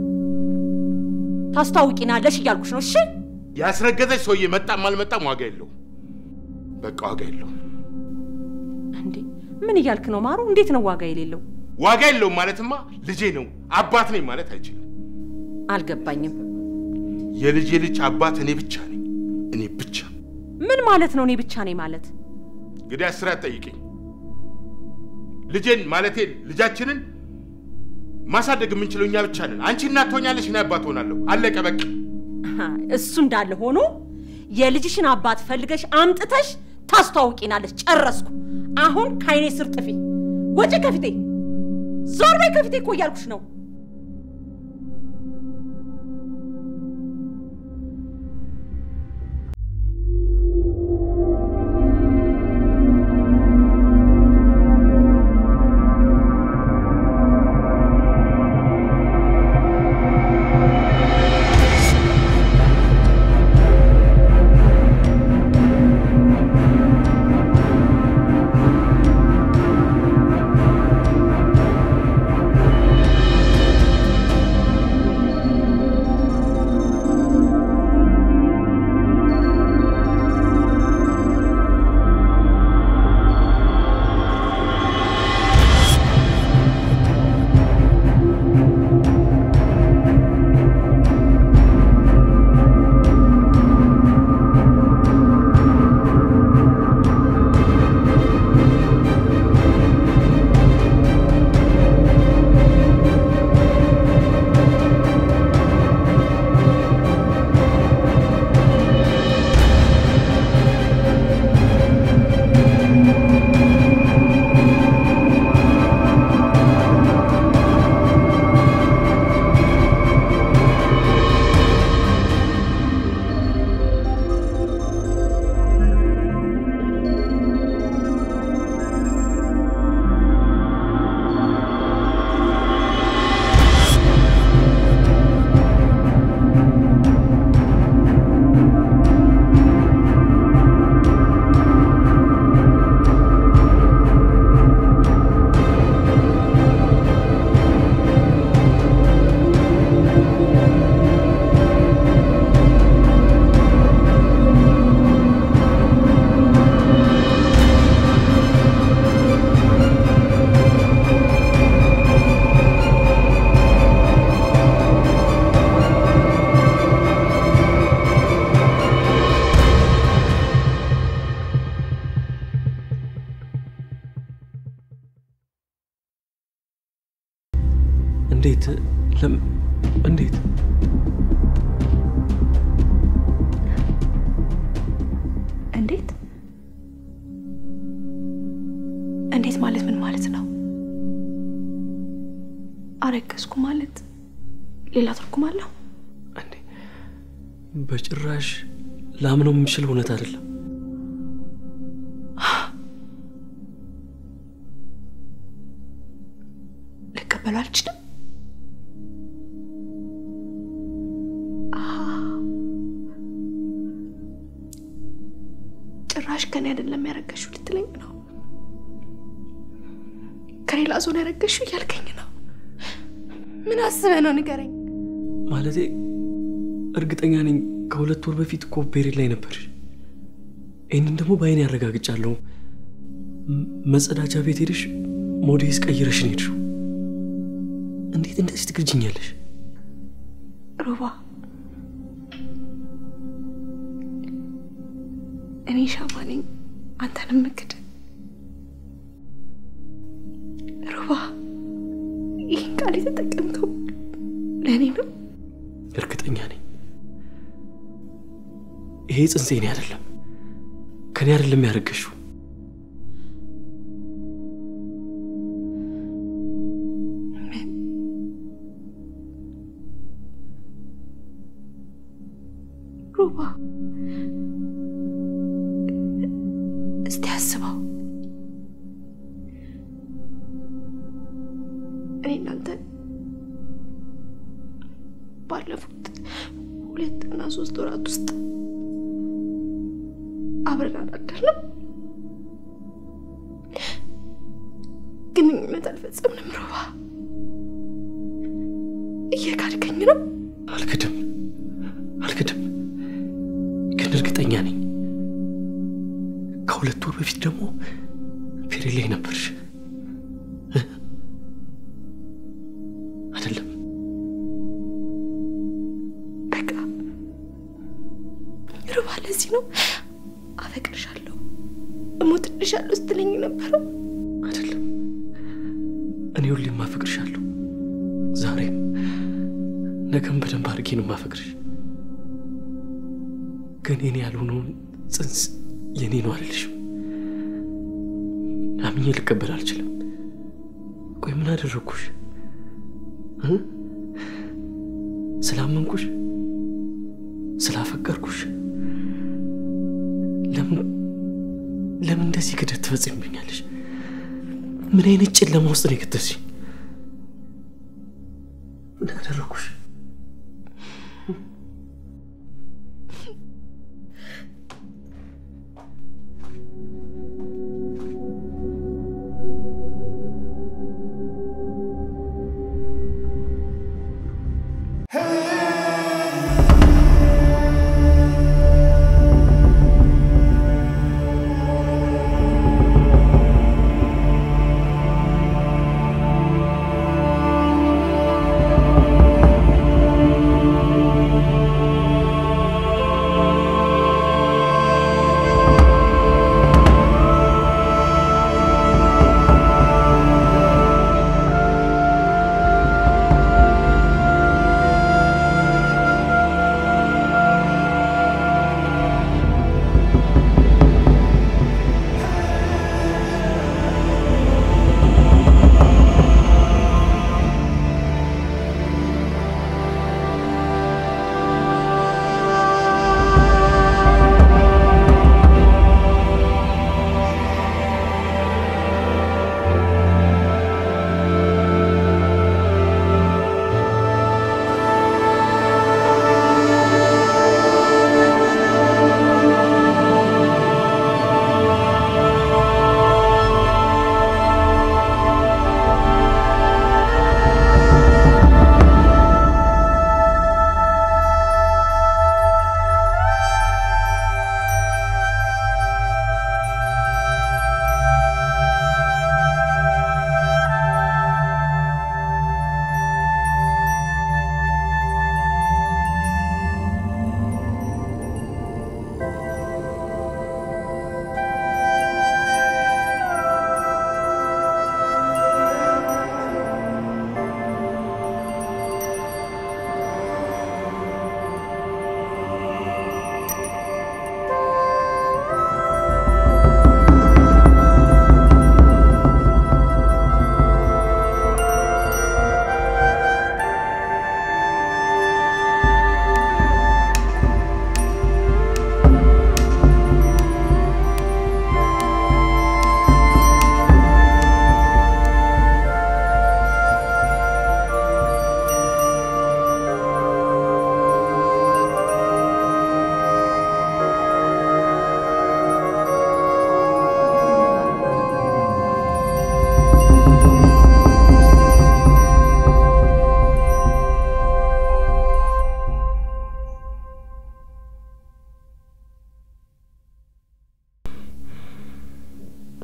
ታስታውቂናለሽ እያልኩሽ ነው። እሺ ያስረገዘች ሰውዬ መጣም አልመጣም ዋጋ የለውም። በቃ ዋጋ የለውም። እንዴ ምን እያልክ ነው ማሩ? እንዴት ነው ዋጋ የሌለው? ዋጋ የለውም ማለትማ ልጄ ነው አባት ነኝ ማለት አይችልም። አልገባኝም። የልጄ ልጅ አባት እኔ ብቻ ነኝ፣ እኔ ብቻ። ምን ማለት ነው? እኔ ብቻ ነኝ ማለት? እንግዲህ አስራ ጠይቅኝ። ልጄን ማለቴ ልጃችንን ማሳደግ የምንችለው እኛ ብቻ ነን። አንቺ እናት ትሆኛለሽ፣ እኔ አባት ሆናለሁ። አለቀ በቃ። እሱ እንዳለ ሆኖ የልጅሽን አባት ፈልገሽ አምጥተሽ ታስተዋውቂናለሽ። ጨረስኩ። አሁን ከአይኔ ስር ጥፊ፣ ወጪ ከፊቴ፣ ዞር በይ ከፊቴ እኮ እያልኩሽ ነው። እንዴት ለም እንዴት እንዴት እንዴት ማለት ምን ማለት ነው? አረገዝኩ ማለት ሌላ ትርጉም አለው? እንዴ በጭራሽ ላምነው የምችል እውነት አይደለም። ልቀበሉ አልችልም። ጭራሽ ከኔ አይደለም ያረገሽው ልትለኝ ነው? ከሌላ ሰው ነው ያረገሽው እያልከኝ ነው? ምን አስበህ ነው ንገረኝ። ማለቴ እርግጠኛ ነኝ ከሁለት ወር በፊት እኮ ፔሬድ ላይ ነበር። ይህንን ደግሞ በአይኔ ያረጋግጫለሁ። ም- መጸዳጃ ቤት ሄደሽ ሞዴስ ቀይረሽ ነው ሄድሽው። እንዴት እንደዚህ ትክጅኛለሽ? ሮባ እኔ ሻማ ነኝ፣ አንተንም ምክድ። ሮባ ይህን ቃል የተጠቀምከው ለእኔ ነው? እርግጠኛ ነኝ ይሄ ጽንሴ እኔ አይደለም፣ ከኔ አይደለም ያረገሽው። ሮባ እስቲ አስበው። እኔ እናንተ ባለፉት ሁለት እና ሶስት ወራት ውስጥ አብረን አላደርንም፣ ግንኙነት አልፈጸምንም። ሮባ እየካድከኝ ነው። አልክድም አልክድም፣ ግን እርግጠኛ ነኝ ከሁለት ወር በፊት ደግሞ ፔሬድ ላይ ነበርሽ እ? አይደለም? በቃ ሮባ፣ ለዚህ ነው አፈቅርሻለሁ፣ እሞትልሻለሁ ስትለኝ ነበረው። አይደለም። እኔ ሁሌም ማፈቅርሻለሁ። ዛሬም ነገም በደንብ አድርጌ ነው ማፈቅርሽ። ግን የኔ ያልሆነውን ጽንስ የኔ ነው አልልሽም። አምኜ ልቀበል አልችልም። ቆይ ምን አደረግኩሽ እ? ስላመንኩሽ ስላፈቀርኩሽ ለምን ለምን እንደዚህ ክደት ትፈጽምብኛለሽ? ምን አይነት ጨለማ ውስጥ ነው የከተትሽኝ? ምን አደረግኩሽ? ♪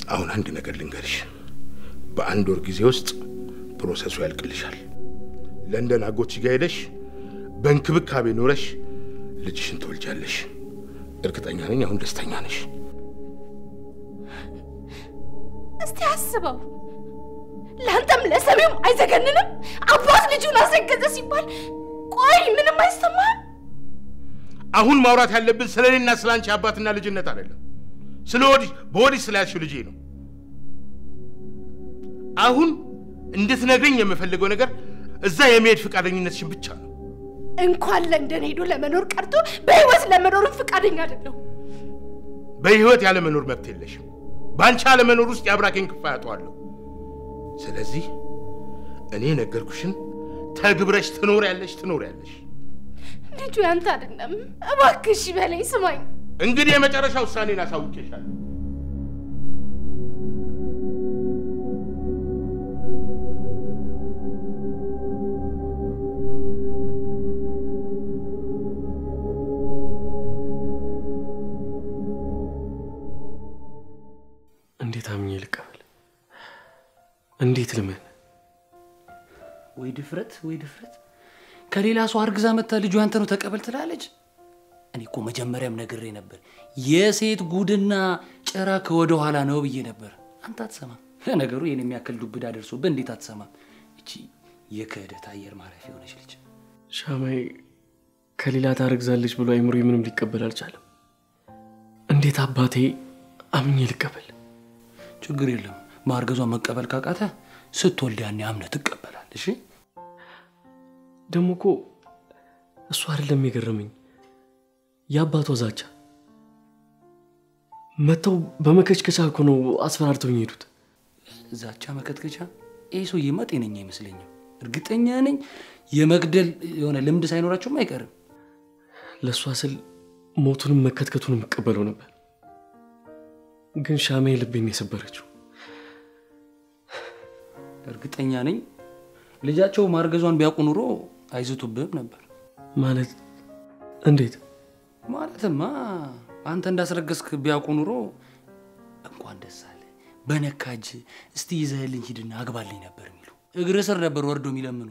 አሁን አንድ ነገር ልንገርሽ። በአንድ ወር ጊዜ ውስጥ ፕሮሰሱ ያልቅልሻል። ለንደን አጎትሽ ጋር ሄደሽ በእንክብካቤ ኖረሽ ልጅሽን ትወልጃለሽ። እርግጠኛ ነኝ አሁን ደስተኛ ነሽ። እስቲ አስበው። ለአንተም ለሰሚውም አይዘገንንም? አባት ልጁን አስረገዘ ሲባል ቆይ ምንም አይሰማህም? አሁን ማውራት ያለብን ስለ እኔና ስለ አንቺ አባትና ልጅነት አይደለም። ስለ ወዲህ በወዲህ ስለያዝሽው ልጄ ነው። አሁን እንድትነግረኝ የምፈልገው ነገር እዛ የመሄድ ፈቃደኝነትሽን ብቻ ነው። እንኳን ለንደን ሄዶ ለመኖር ቀርቶ በህይወት ለመኖርም ፈቃደኛ አይደለሁ። በህይወት ያለመኖር መብት የለሽም። በአንቺ አለመኖር ውስጥ የአብራኬን ክፋ ያጠዋለሁ። ስለዚህ እኔ ነገርኩሽን ተግብረሽ ትኖሪያለሽ ትኖሪያለሽ። ልጁ ያንተ አይደለም። እባክሽ በለኝ፣ ስማኝ። እንግዲህ የመጨረሻ ውሳኔን አሳውቄሻለሁ። እንዴት አምኜ ልቀበል? እንዴት ልመን? ወይ ድፍረት፣ ወይ ድፍረት! ከሌላ ሰው አርግዛ መታ ልጁ ያንተ ነው ተቀበል ትላለች። እኔ እኮ መጀመሪያም ነግሬ ነበር፣ የሴት ጉድና ጭራ ከወደ ኋላ ነው ብዬ ነበር። አንተ አትሰማም። ለነገሩ ይህን የሚያክል ዱብዳ ደርሶብህ እንዴት አትሰማም? እቺ የክህደት አየር ማረፊያ የሆነች ልጅ ሻማይ ከሌላ ታረግዛለች ብሎ አይምሮ ምንም ሊቀበል አልቻለም። እንዴት አባቴ አምኜ ልቀበል? ችግር የለም ማርገዟን መቀበል ካቃተ ስትወልድ ያኔ አምነህ ትቀበላለህ። እሺ ደግሞ እኮ እሱ አይደለም የገረመኝ የአባቷ ዛቻ። መጥተው በመከችከቻ እኮ ነው አስፈራርተውኝ ሄዱት። ዛቻ መከትከቻ። ይህ ሰውዬማ ጤነኛ አይመስለኝም። እርግጠኛ ነኝ የመግደል የሆነ ልምድ ሳይኖራቸውም አይቀርም። ለእሷ ስል ሞቱንም መከትከቱንም እቀበለው ነበር፣ ግን ሻማዬ ልቤን የሰበረችው። እርግጠኛ ነኝ ልጃቸው ማርገዟን ቢያውቁ ኑሮ አይዝቱብህም ነበር። ማለት እንዴት? ማለትማ አንተ እንዳስረገዝክ ቢያውቁ ኑሮ እንኳን ደስ አለ በነካጅ እስቲ ይዘህልኝ ሂድና አግባልኝ ነበር የሚሉ እግር ስር ነበር ወርዶ የሚለምኑ።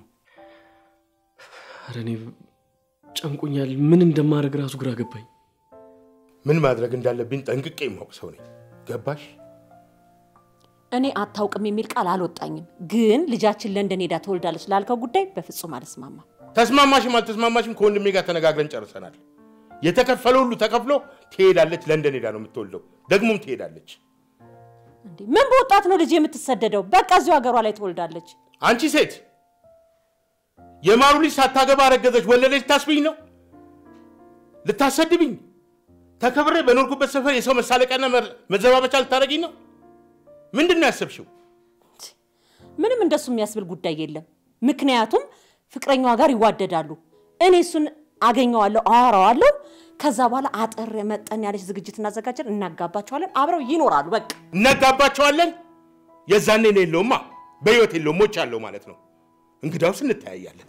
ኧረ እኔ ጨንቆኛል። ምን እንደማድረግ ራሱ ግራ ገባኝ። ምን ማድረግ እንዳለብኝ ጠንቅቄ የማውቅ ሰው ነኝ። ገባሽ? እኔ አታውቅም የሚል ቃል አልወጣኝም፣ ግን ልጃችን ለንደን ሄዳ ትወልዳለች ላልከው ጉዳይ በፍጹም አልስማማም። ተስማማሽም አልተስማማሽም ከወንድሜ ጋር ተነጋግረን ጨርሰናል። የተከፈለ ሁሉ ተከፍሎ ትሄዳለች። ለንደን ሄዳ ነው የምትወልደው፣ ደግሞም ትሄዳለች። እንዴ ምን በወጣት ነው ልጅ የምትሰደደው? በቃ እዚሁ ሀገሯ ላይ ትወልዳለች። አንቺ ሴት የማሩ ልጅ ሳታገባ አረገዘች ወለደች ታስብኝ ነው? ልታሰድብኝ? ተከብሬ በኖርኩበት ሰፈር የሰው መሳለቂያና መዘባበቻ ልታደርጊኝ ነው? ምንድን ነው ያሰብሽው? ምንም እንደሱ የሚያስብል ጉዳይ የለም። ምክንያቱም ፍቅረኛዋ ጋር ይዋደዳሉ። እኔ እሱን አገኘዋለሁ፣ አወራዋለሁ። ከዛ በኋላ አጠር መጠን ያለች ዝግጅት እናዘጋጀን፣ እናጋባቸዋለን፣ አብረው ይኖራሉ። በቃ እነጋባቸዋለን። የዛኔ ነው የለውማ፣ በህይወት የለውም፣ ሞች አለው ማለት ነው። እንግዳውስ እንተያያለን።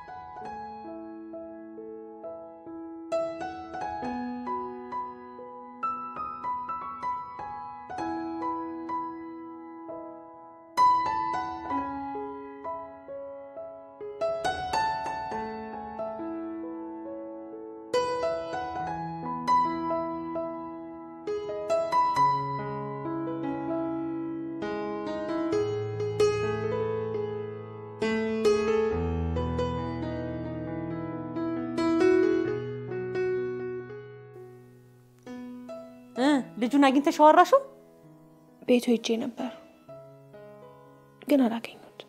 እ ልጁን አግኝተሽ አወራሽው? ቤቱ ሄጄ ነበር ግን አላገኙት።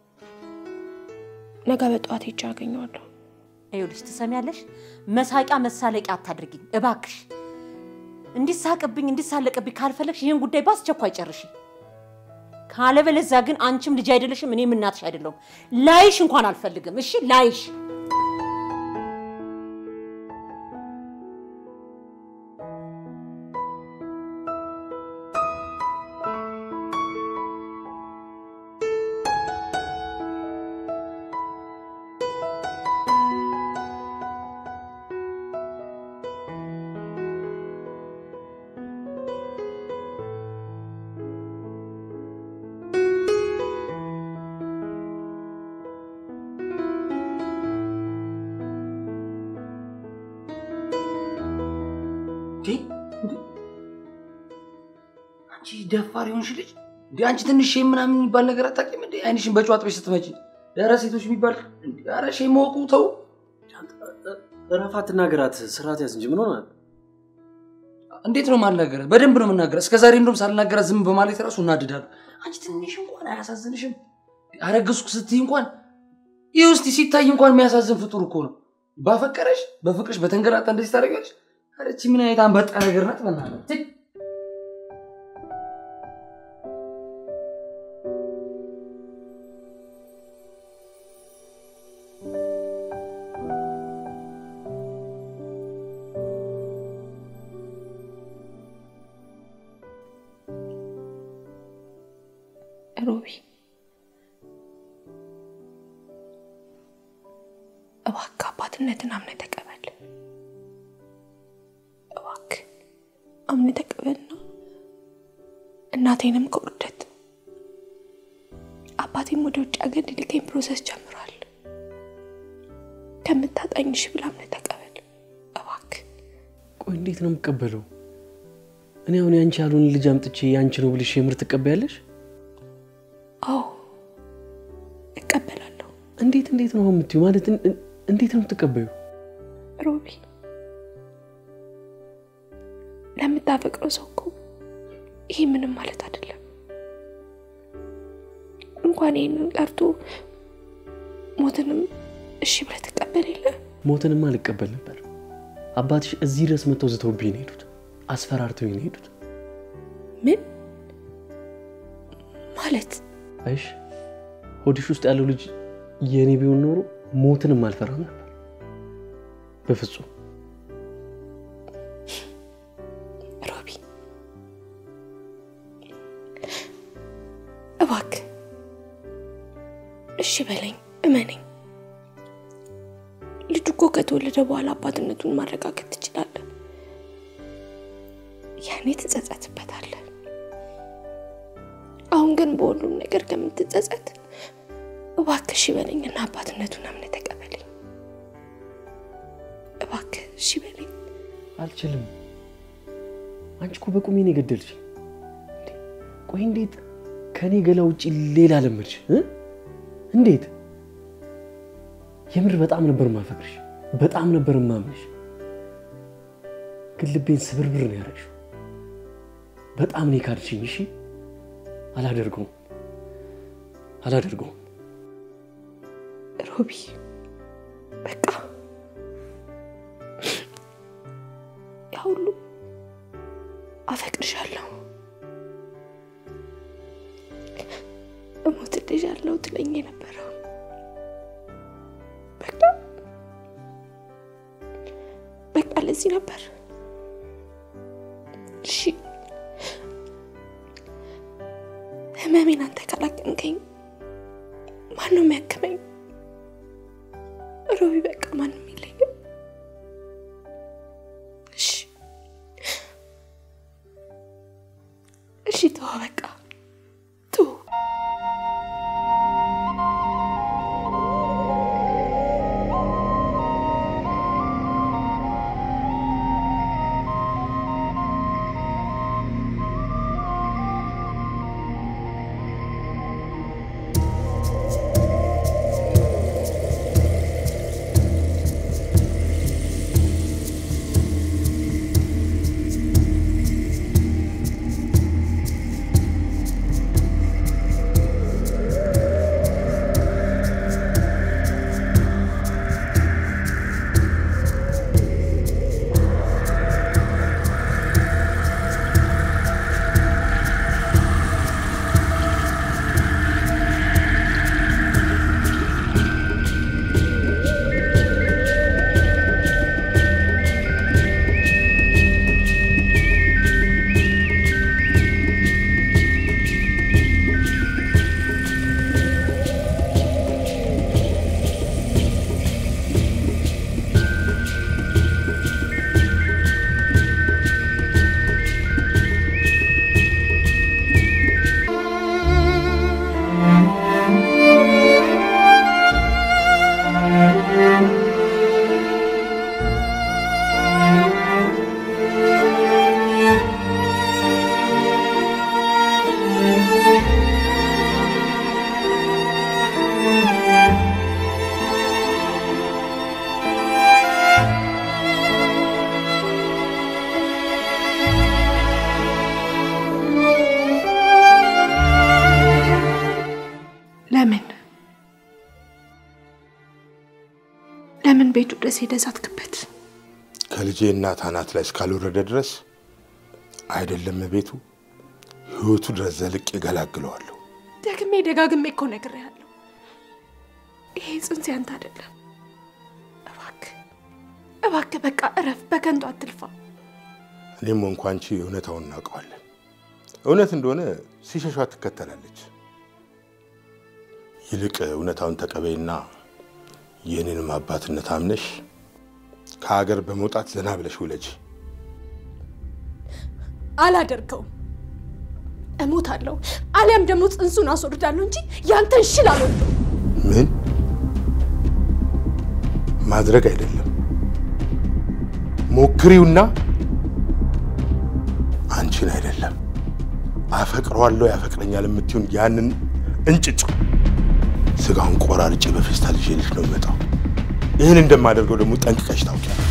ነገ በጠዋት ሄጄ አገኘዋለሁ። ይኸውልሽ ትሰሚያለሽ፣ መሳቂያ መሳለቂያ አታድርጊኝ እባክሽ። እንዲሳቅብኝ እንዲሳለቅብኝ ካልፈለግሽ ይህን ጉዳይ በአስቸኳይ ጨርሺ። ካለበለዚያ ግን አንቺም ልጅ አይደለሽም፣ እኔም እናትሽ አይደለሁም። ላይሽ እንኳን አልፈልግም። እሺ ላይሽ አንቺ ደፋር የሆንሽ ልጅ እንዴ! አንቺ ትንሽ ሼም ምናምን የሚባል ነገር አታውቂም እንዴ? አይንሽን በጨው አጥበሽ ስትመጪ ኧረ ሴቶች የሚባል እንዴ! ኧረ ሼም መወቁ ተው። እረፍ፣ አትናገራት። ስርዓት ያዝ እንጂ ምን ሆናል? እንዴት ነው ማልናገራት? በደንብ ነው የምናገራት። እስከ ዛሬ እንደውም ሳልናገራት ዝም በማለት ራሱ እናድዳለሁ። አንቺ ትንሽ እንኳን አያሳዝንሽም? አረገዝኩ ስትይ እንኳን ይህ ውስጥ ሲታይ እንኳን የሚያሳዝን ፍጡር እኮ ነው። ባፈቀረሽ በፍቅርሽ በተንገላጣ እንደዚህ ታደርጊያለሽ? ኧረ ይህቺ ምን አይነት አንበጣ ነገር ናት? በእናትህ ሮቢ እባክህ አባትነትን አምነህ ተቀበል። እባክህ አምነህ ተቀበልና እናቴንም ከውርደት አባቴም ወደ ውጭ ሀገር ሊልከኝ ፕሮሰስ ጀምሯል። ከምታጣኝ እሺ ብለህ አምነህ ተቀበል እባክህ። ቆይ እንዴት ነው የምቀበለው? እኔ አሁን ያንቺ ያልሆነ ልጅ አምጥቼ ያንቺ ነው ብልሽ የምር ትቀበያለሽ? አዎ እቀበላለሁ። እንዴት እንዴት ነው አሁን የምትይው? ማለት እን- እን- እንዴት ነው የምትቀበዩ? ሮቢ ለምታፈቅረው ሰው እኮ ይሄ ምንም ማለት አይደለም። እንኳን ይህንን ቀርቶ ሞትንም እሺ ብለህ ትቀበል የለ ሞትንማ አልቀበል ነበር። አባትሽ እዚህ ድረስ መጥተው ዝተውብኝ ነው የሄዱት፣ አስፈራርተው ነው የሄዱት። ምን ማለት አይሽ ሆድሽ ውስጥ ያለው ልጅ የእኔ ቢሆን ኖሮ ሞትንም አልፈራም ነበር። በፍጹም ሮቢ እባክህ እሺ በለኝ፣ እመነኝ። ልጁ እኮ ከተወለደ በኋላ አባትነቱን ማረጋገጥ ትችላለህ። ያኔ ትጸጸትበታለህ። አሁን ግን በሁሉም ነገር ከምትጸጸት እባክህ እሺ በለኝና አባትነቱን አምነህ ተቀበለኝ። እባክህ እሺ በለኝ። አልችልም። አንቺ እኮ በቁሜ ነው የገደልሽ። እንዴ! ቆይ እንዴት ከእኔ ገላ ውጭ ሌላ ለመድሽ እ? እንዴት? የምር በጣም ነበር ማፈቅርሽ፣ በጣም ነበር ማምንሽ። ግን ልቤን ስብርብር ነው ያደረግሽው። በጣም ነው የካድሽኝ። እሺ፣ አላደርገውም፣ አላደርገውም። ሮቢ በቃ ያ ሁሉ አፈቅርሻለሁ እሞትልሻለሁ ትለኝ የነበረው በቃ በቃ ለዚህ ነበር። እሺ ህመሜን አንተ ካላከምከኝ ማን ነው የሚያክመኝ? ሮቢ በቃ ማንም የለኝም። እሺ እሺ፣ ተዋ በቃ ተው። ቤቱ ድረስ ሄደህ ዛትክበት። ከልጄ እናት አናት ላይ እስካልወረደ ድረስ አይደለም ቤቱ ህይወቱ ድረስ ዘልቄ እገላግለዋለሁ። ደግሜ ደጋግሜ እኮ ነግሬሃለሁ። ይሄ ጽንስ ያንተ አይደለም። እባክህ እባክህ በቃ እረፍ፣ በከንቱ አትልፋ። እኔም ሆንኩ አንቺ እውነታውን እናውቀዋለን። እውነት እንደሆነ ሲሸሿ ትከተላለች። ይልቅ እውነታውን ተቀበይና የእኔንም አባትነት አምነሽ ከሀገር በመውጣት ዘና ብለሽ ውለጅ። አላደርገውም። እሞታለሁ፣ አሊያም ደግሞ ጽንሱን አስወርዳለሁ እንጂ ያንተን ሽል አልወልደውም። ምን ማድረግ አይደለም ሞክሪውና አንቺን አይደለም አፈቅረዋለሁ ያፈቅረኛል የምትሆን ያንን እንጭጭ ስጋውን ቆራርጬ በፌስታል ይዤልሽ ነው የምመጣው። ይህን እንደማደርገው ደግሞ ጠንቅቀሽ ታውቂያለሽ።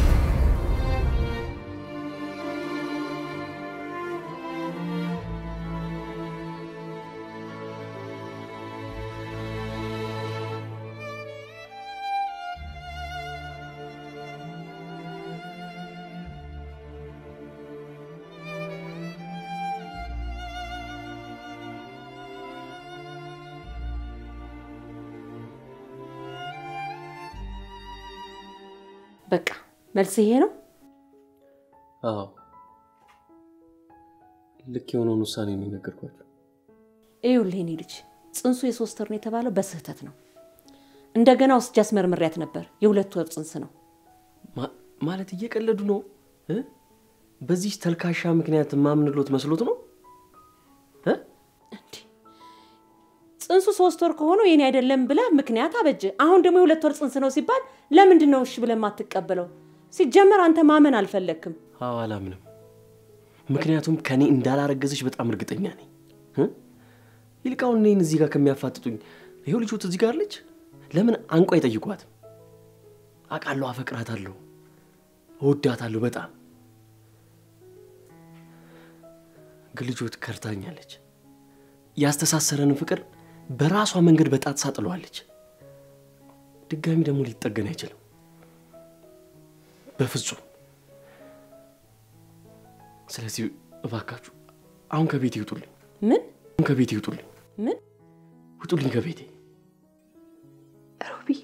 በቃ መልስ ይሄ ነው። አዎ ልክ የሆነውን ውሳኔ ነው የነገርኳቸው። ይኸውልህ የኔ ልጅ ጽንሱ የሶስት ወር ነው የተባለው በስህተት ነው። እንደገና ወስጄ አስመርምሬያት ነበር። የሁለት ወር ጽንስ ነው። ማ- ማለት እየቀለዱ ነው እ? በዚህ ተልካሻ ምክንያት ማምንሎት መስሎት ነው እ? ጽንሱ ሶስት ወር ከሆነው የኔ አይደለም ብለህ ምክንያት አበጀ። አሁን ደግሞ የሁለት ወር ጽንስ ነው ሲባል ለምንድን ነው እሺ ብለህ የማትቀበለው? ሲጀመር አንተ ማመን አልፈለግክም። አዎ አላምንም። ምክንያቱም ከኔ እንዳላረገዘች በጣም እርግጠኛ ነኝ። እ? ይልቅ አሁን እኔን እዚህ ጋር ከሚያፋጥጡኝ ይኸው ልጆት እዚህ ጋር አለች። ለምን አንቋ አይጠይቋትም? አውቃለሁ፣ አፈቅራታለሁ፣ እወዳታለሁ በጣም ግን ልጆት ከርታኛለች። ያስተሳሰረንን ፍቅር በራሷ መንገድ በጣጥሳ ጥለዋለች። ድጋሚ ደግሞ ሊጠገን አይችልም በፍጹም። ስለዚህ እባካችሁ አሁን ከቤት ይውጡልኝ። ምን አሁን ከቤት ይውጡልኝ። ምን ውጡልኝ ከቤቴ። ሮቢ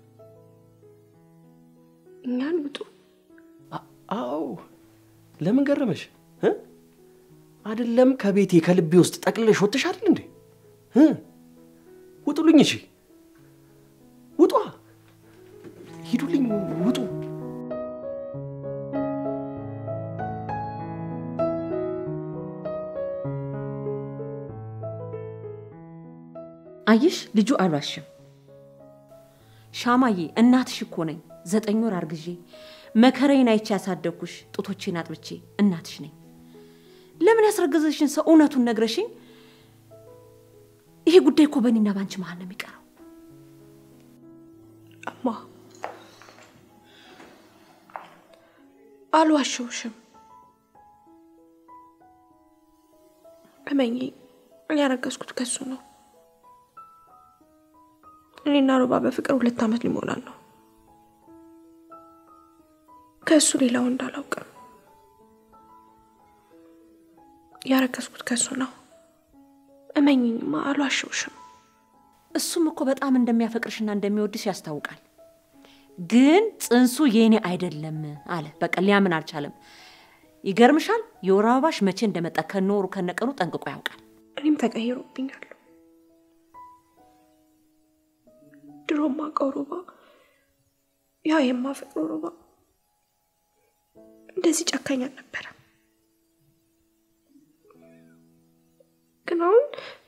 እኛን ውጡ። አዎ ለምን ገረመሽ እ? አይደለም ከቤቴ ከልቤ ውስጥ ጠቅልለሽ ወጥተሽ አይደል እንዴ እ? ውጡልኝ። እሺ ውጧ፣ ሂዱልኝ፣ ውጡ። አየሽ፣ ልጁ አልዋሽም። ሻማዬ እናትሽ እኮ ነኝ። ዘጠኝ ወር አርግዤ መከራዬን አይቼ ያሳደግኩሽ ጡቶቼን አጥብቼ እናትሽ ነኝ። ለምን ያስረገዘሽን ሰው እውነቱን ነግረሽኝ፣ ይሄ ጉዳይ እኮ በእኔና በአንቺ መሀል ነው የሚቀረው። እማ አልዋሸውሽም። እመኚ፣ ያረገዝኩት ከሱ ነው። እኔና ሮባ በፍቅር ሁለት ዓመት ሊሞላል ነው። ከእሱ ሌላ ወንድ አላውቅም። ያረገዝኩት ከሱ ነው። እመኝኝማ፣ አልዋሸውሽም። እሱም እኮ በጣም እንደሚያፈቅርሽና እንደሚወድሽ ያስታውቃል። ግን ጽንሱ የኔ አይደለም አለ። በቃ ሊያምን አልቻለም። ይገርምሻል፣ የወር አበባሽ መቼ እንደመጣ ከነወሩ ከነቀኑ ጠንቅቆ ያውቃል። እኔም ተቀይሮብኛል። ድሮ ማውቀው ሮባ፣ ያ የማፈቅረው ሮባ እንደዚህ ጨካኝ አልነበረም። ግን አሁን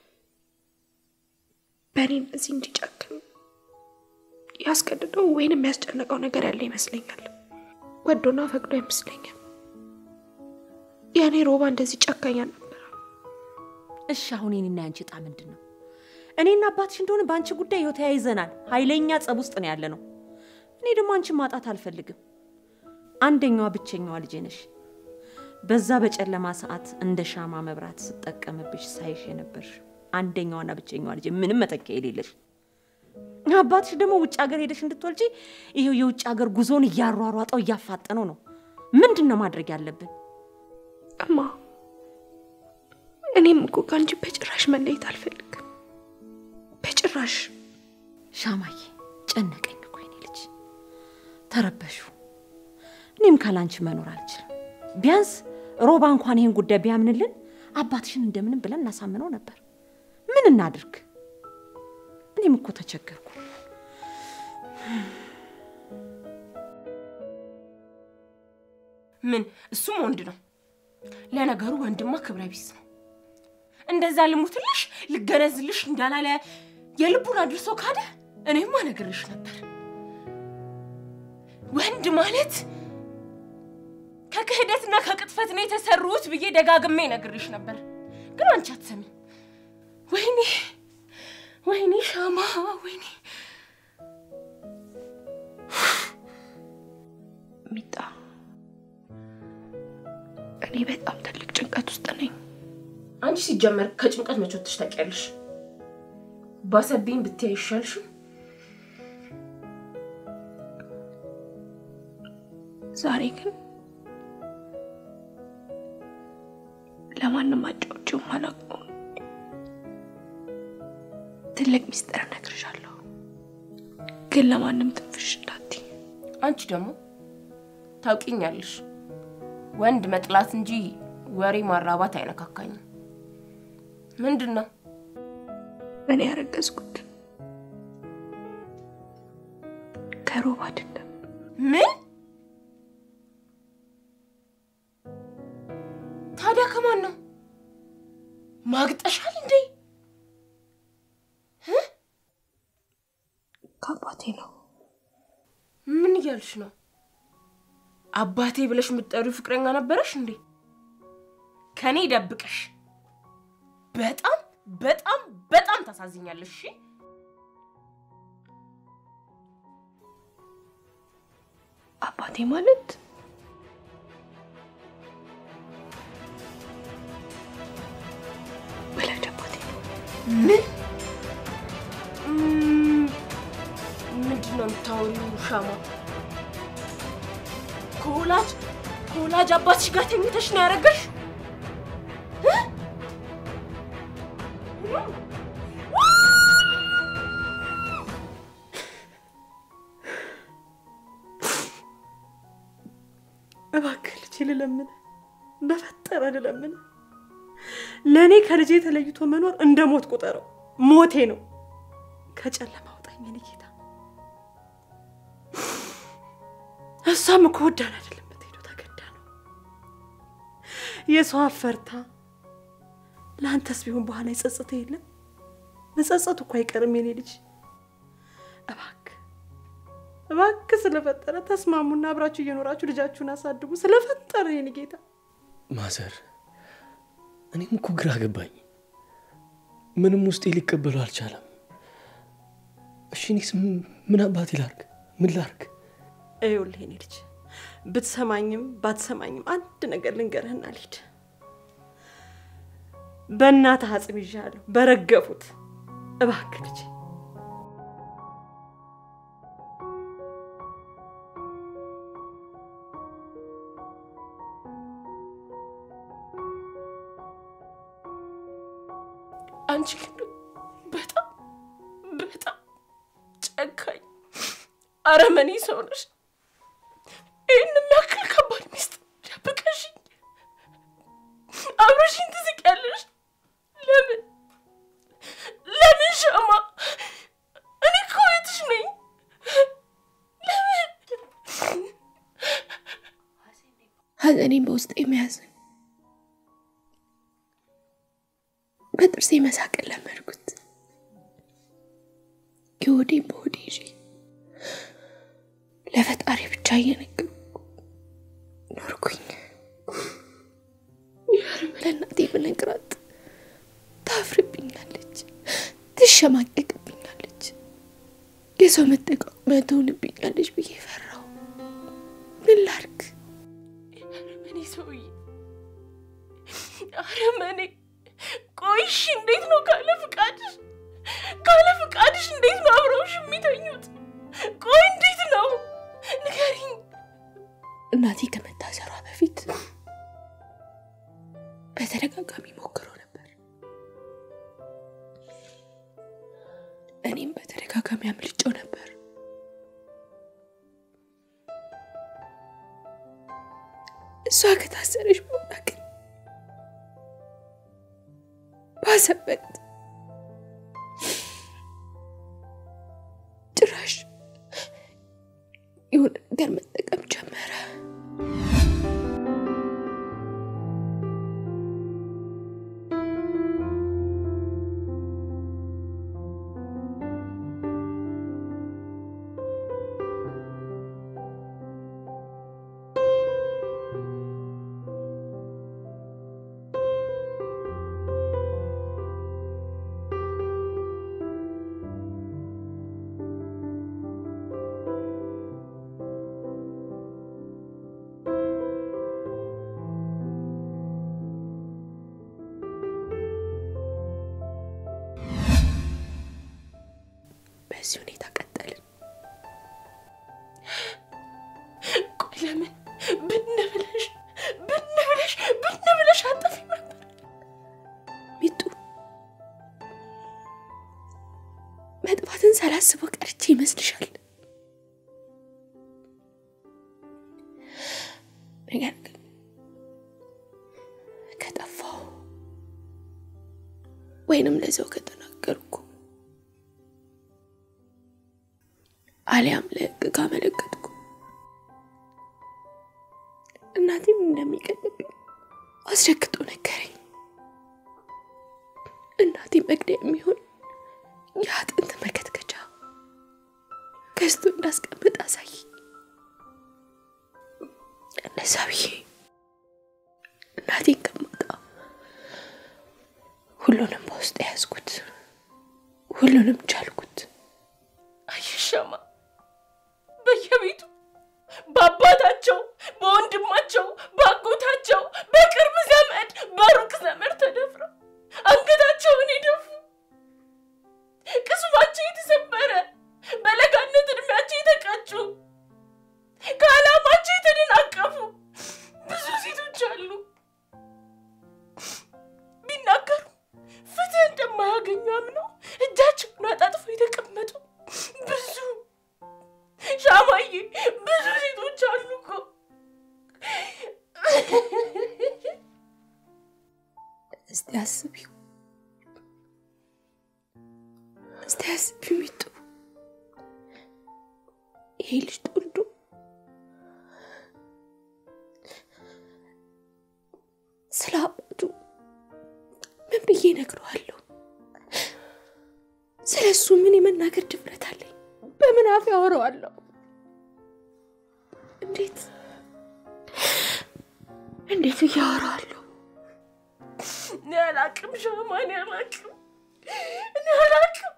በእኔ እንደዚህ እንዲጨክን ያስገድደው ወይንም ያስጨነቀው ነገር ያለ ይመስለኛል። ወዶና ፈቅዶ አይመስለኝም። የእኔ ሮባ እንደዚህ ጨካኝ አልነበረም። እሺ አሁን የኔና ያንቺ ዕጣ ምንድን ነው? እኔና አባትሽ እንደሆነ በአንቺ ጉዳይ ይኸው ተያይዘናል። ኃይለኛ ጸብ ውስጥ ነው ያለ ነው። እኔ ደግሞ አንቺን ማጣት አልፈልግም። አንደኛዋ ብቸኛዋ ልጄ ነሽ። በዛ በጨለማ ሰዓት እንደ ሻማ መብራት ስጠቀምብሽ ሳይሽ የነበርሽ አንደኛዋና ብቸኛዋ ልጄ፣ ምንም መተኪያ የሌለሽ አባትሽ ደግሞ ውጭ ሀገር ሄደሽ እንድትወልጂ ይሄው የውጭ ሀገር ጉዞውን እያሯሯጠው እያፋጠነው ነው። ምንድን ነው ማድረግ ያለብን? እማ እኔም እኮ ከአንቺ በጭራሽ መለየት አልፈልግም። በጭራሽ ሻማዬ ጨነቀኝ እኮ የኔ ልጅ፣ ተረበሹ። እኔም ካላንቺ መኖር አልችልም። ቢያንስ ሮባ እንኳን ይህን ጉዳይ ቢያምንልን አባትሽን እንደምንም ብለን እናሳምነው ነበር። ምን እናድርግ? እኔም እኮ ተቸገርኩ። ምን እሱም ወንድ ነው። ለነገሩ ወንድማ ክብረ ቢስ ነው። እንደዛ ልሙትልሽ ልገነዝልሽ እንዳላለ የልቡን አድርሶ ካደ እኔማ ነግርሽ ነበር። ወንድ ማለት ከክህደትና ከቅጥፈት ነው የተሰሩት ብዬ ደጋግሜ ነግርሽ ነበር፣ ግን አንቺ አትሰሚም። ወይኔ ወይኔ ሻማ ወይኔ ሚጣ፣ እኔ በጣም ትልቅ ጭንቀት ውስጥ ነኝ። አንቺ ሲጀመር ከጭንቀት መቼ ወጥተሽ ታውቂያለሽ? ባሰብኝ ብታይ አይሻልሽም? ዛሬ ግን ለማንም አጫውቼው ማላውቀው ትልቅ ሚስጥር እነግርሻለሁ፣ ግን ለማንም ትንፍሽ እንዳትይ። አንቺ ደግሞ ታውቂኛለሽ፣ ወንድ መጥላት እንጂ ወሬ ማራባት አይነካካኝም። ምንድን ነው? እኔ ያረገዝኩት ከሮብ አይደለም። ምን? ታዲያ ከማን ነው? ማግጠሻል እንዴ? ከአባቴ ነው። ምን እያልሽ ነው? አባቴ ብለሽ የምትጠሪው ፍቅረኛ ነበረሽ እንዴ? ከኔ ደብቀሽ። በጣም በጣም በጣም ታሳዝኛለሽ። እሺ አባቴ ማለት ወላጅ አባቴ ነው። ምን ም- ምንድን ነው የምታወሪው? ሻማ ከወላጅ ከወላጅ አባትሽ ጋር ተኝተሽ ነው ያደረገሽ? እባክህ ልጄ ልለምን፣ በፈጠረ ልለምን። ለእኔ ከልጄ ተለይቶ መኖር እንደ ሞት ቁጠረው። ሞቴ ነው። ከጨለማ አውጣኝ የኔ ጌታ። እሷም እኮ ወዳን አይደለም የምትሄደው፣ ተገዳ ነው። የሰው አፈርታ ለአንተስ ቢሆን በኋላ ይጸጽተ የለም መጸጸቱ እኮ አይቀርም የኔ ልጅ። እባክህ እባክህ ስለፈጠረ ተስማሙና አብራችሁ እየኖራችሁ ልጃችሁን አሳድጉ። ስለፈጠረ የኔ ጌታ ማዘር፣ እኔም እኮ ግራ ገባኝ። ምንም ውስጤ ሊቀበሉ አልቻለም። እሺ እኔስ ምን አባቴ ላርግ? ምን ላርግ? ይኸውልህ የኔ ልጅ ብትሰማኝም ባትሰማኝም አንድ ነገር ልንገርህና ልሂድ። በእናትህ አጽም ይዣለሁ፣ በረገፉት። እባክህ ልጄ አንቺ ግን በጣም በጣም ጨካኝ አረመኔ ሰው ነሽ። ይህን የሚያክል ከባድ ሚስት ደብቀሽኝ አብረሽኝ ትስቂያለሽ። ለምን ለምን ሻማ? እኔ እኮ እህትሽ ነኝ። ለምን ሐዘኔን በውስጤ መያዝን በጥርሴ መሳቅን ለመድኩት። የሆዴን በሆዴ ይዤ ለፈጣሪ ብቻ እየነገርኩ ኖርኩኝ። ለእናቴ ብነግራት ታፍርብኛለች፣ ትሸማቀቅብኛለች፣ የሰው መጠቃቀሚያ ትሆንብኛለች ብዬ ፈራሁ። ምን ላድርግ? አረመኔ ሰውዬ፣ አረመኔ። ቆይሽ እንዴት ነው ካለ ፍቃድሽ ካለ ፍቃድሽ እንዴት ነው አብረውሽ የሚተኙት? ቆይ እንዴት ነው ንገሪኝ። እናቴ ከመታሰሯ በፊት በተደጋጋሚ ሞክሮ ነበር። እኔም በተደጋጋሚ አምልጬው ነበር። እሷ ከታሰረች በኋላ ግን ባሰበት። ጭራሽ የሆነ ነገር መጠቀም ጀመረ። በዚህ ሁኔታ ቀጠልን። ቆይ ለምን ብን ብለሽ ብን ብለሽ ብን ብለሽ አጠፊም ነበር? ሚጡ መጥፋትን ሳላስበው ቀርቼ ይመስልሻል? ነገር ግን ከጠፋው ወይንም ለዚያው ከተናገርኩ አሊያም ለሕግ ካመለከትኩ እናቴም እንደሚቀልብኝ አስረግጦ ነገረኝ። እናቴ መግደያ የሚሆን የአጥንት መከትከቻ ገዝቶ እንዳስቀምጥ አሳይ። እነዛ ብዬ እናቴን ከማጣ ሁሉንም በውስጥ ያዝኩት፣ ሁሉንም ቻልኩት። አይሻማ በየቤቱ በአባታቸው፣ በወንድማቸው፣ በአጎታቸው፣ በቅርብ ዘመድ፣ በሩቅ ዘመድ ተደፍረው አንገታቸውን የደፉ ቅስማቸው የተሰበረ በለጋነት እድሜያቸው የተቀጩ ከዓላማቸው የተደናቀፉ ብዙ ሴቶች አሉ። ቢናገሩ ፍትህ እንደማያገኙ አምነው እጃቸውን አጣጥፈው የተቀመጡ ብዙ ሻማዬ፣ ብዙ ሴቶች አሉ እኮ። እስቲ አስቢው፣ እስቲ አስቢው ሚጡ፣ ይሄ ልጅ ተወልዶ ስለ አባቱ ምን ብዬ እነግረዋለሁ? ስለ እሱ ምን የመናገር ድፍረት አለኝ? በምን አፍ ያወራዋለሁ? እንዴት እንዴት ብዬ አወራዋለሁ? እኔ አላቅም ሻማ፣ እኔ አላቅም፣ እኔ አላቅም።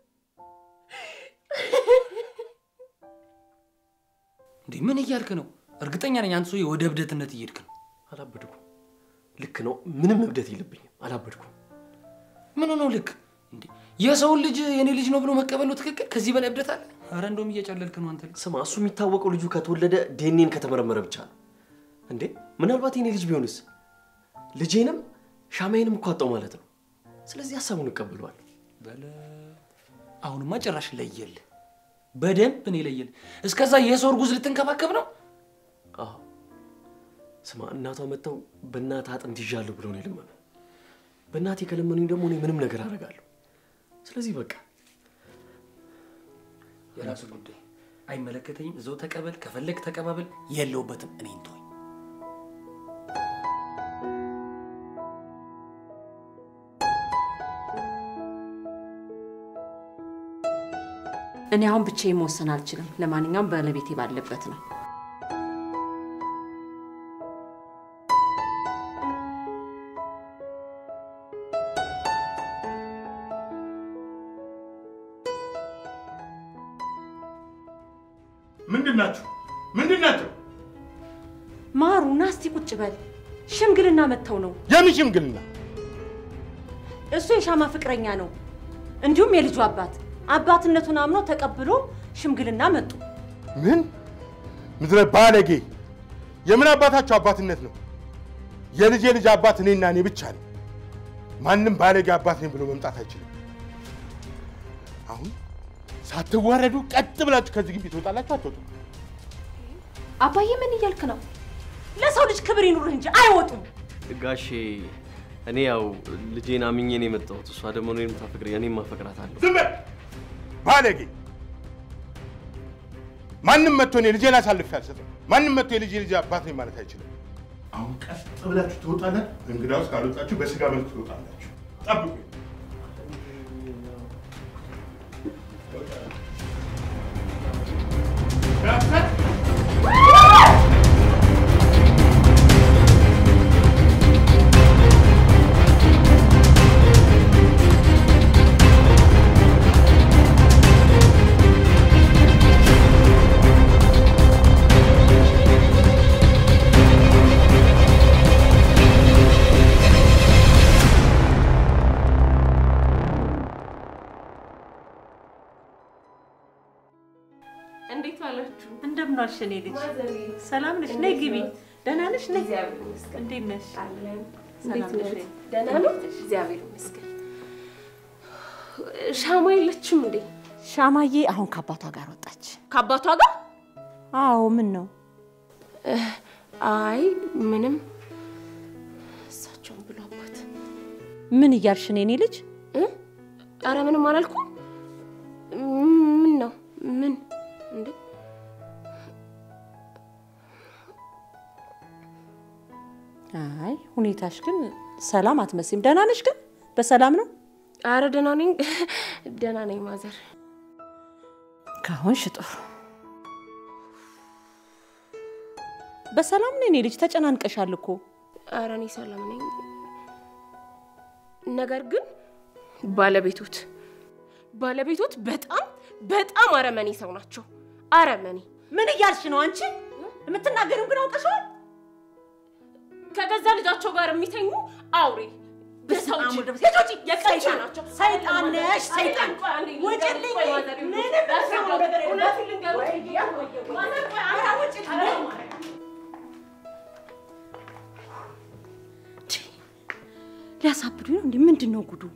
እንዴ ምን እያልክ ነው? እርግጠኛ ነኝ አንተ ሰውዬ ወደ እብደትነት እየሄድክ ነው። አላበድኩም። ልክ ነው። ምንም እብደት የለብኝም። አላበድኩም። ምን ነው ልክ እንዴ? የሰውን ልጅ የኔ ልጅ ነው ብሎ መቀበል ነው ትክክል? ከዚህ በላይ እብደት አለ? አረ እንደውም እየጨለልክ ነው አንተ ልጅ። ስማ፣ እሱ የሚታወቀው ልጁ ከተወለደ ዴኔን ከተመረመረ ብቻ ነው። እንዴ ምናልባት የኔ ልጅ ቢሆንስ? ልጄንም ሻማዬንም እኮ አጣው ማለት ነው። ስለዚህ ሀሳቡን እቀበለዋለሁ። በለ አሁንማ ጭራሽ ለየል፣ በደንብ እኔ ለየል። እስከዛ የሰው እርጉዝ ልትንከባከብ ነው? አዎ ስማ፣ እናቷ መጥተው በእናት አጥንት ይዣለሁ ብለው ነው የለመኑ። በእናቴ ከለመኑኝ ደግሞ እኔ ምንም ነገር አደርጋለሁ። ስለዚህ በቃ የራሱ ጉዳይ አይመለከተኝም። እዛው ተቀበል፣ ከፈለግ ተቀባበል። የለውበትም። እኔን ተወኝ። እኔ አሁን ብቻዬን መወሰን አልችልም። ለማንኛውም ባለቤቴ ባለበት ነው። ምንድን ናቸው? ምንድን ናቸው? ማሩ ና እስቲ ቁጭ በል። ሽምግልና መጥተው ነው። የምን ሽምግልና? እሱ የሻማ ፍቅረኛ ነው። እንዲሁም የልጁ አባት አባትነቱን አምኖ ተቀብሎ ሽምግልና መጡ። ምን ምድረ ባለጌ! የምን አባታቸው አባትነት ነው? የልጄ ልጅ አባት እኔና እኔ ብቻ ነኝ። ማንም ባለጌ አባት ነኝ ብሎ መምጣት አይችልም። አሁን ሳትዋረዱ ቀጥ ብላችሁ ከዚህ ግቢ ትወጣላችሁ። አትወጡ? አባዬ ምን እያልክ ነው? ለሰው ልጅ ክብር ይኑርህ እንጂ አይወጡም። ጋሼ እኔ ያው ልጄን አምኜ ነው የመጣሁት። እሷ ደግሞ እኔን የምታፈቅር እኔም ማፈቅራታለሁ። ዝም በል ባለጌ! ማንም መጥቶ እኔ ልጄን አሳልፌ አልሰጥም። ማንም መጥቶ የልጄ ልጅ አባት ነኝ ማለት አይችልም። አሁን ቀጥ ብላችሁ ትወጣላችሁ። እንግዳውስ ካልወጣችሁ በስጋ መልክ ትወጣላችሁ። ጠብቁ። እንዴት ዋላችሁ? እንደምን ዋልሽ የኔ ልጅ? ሰላም ነሽ? ነይ ግቢ። ደህና ነሽ? ነይ። እንዴት ነሽ? እንዴት ሰላም ነሽ? ነሽ? ደህና ነው? እግዚአብሔር ይመስገን። ሻማ የለችም እንዴ? ሻማዬ አሁን ከአባቷ ጋር ወጣች። ከአባቷ ጋር? አዎ። ምን ነው? አይ ምንም። እሳቸውን ብሎ አባት። ምን እያልሽ ነው የኔ ልጅ? አረ ምንም አላልኩም። ምን ነው? ምን እንዴ? አይ ሁኔታሽ ግን ሰላም አትመስይም። ደህና ነሽ ግን? በሰላም ነው? አረ ደህና ነኝ፣ ደህና ነኝ ማዘር። ከሆንሽ ጥሩ። በሰላም ነው የኔ ልጅ? ተጨናንቀሻል እኮ። አረ እኔ ሰላም ነኝ። ነገር ግን ባለቤቶት ባለቤቶት በጣም በጣም አረመኔ ሰው ናቸው። አረመኔ ምን እያልሽ ነው አንቺ? የምትናገሪው ግን አውቀሽዋል። ከገዛ ልጃቸው ጋር የሚተኙ አውሬ በሰው እጅ አሙድ- ልጆች የቀንቻ ሰይጣን- ናቸው። ሰይጣን ነሽ፣ ሰይጣን። ውጭልኝ። ምንም በሰው ነገር የለም። እውነቱን ልንገርሽ፣ ማዘር ቆይ፣ አንተ ውጭልኝ። ሊያሳብዱ ነው እንዴ? ምንድን ነው ጉዱ?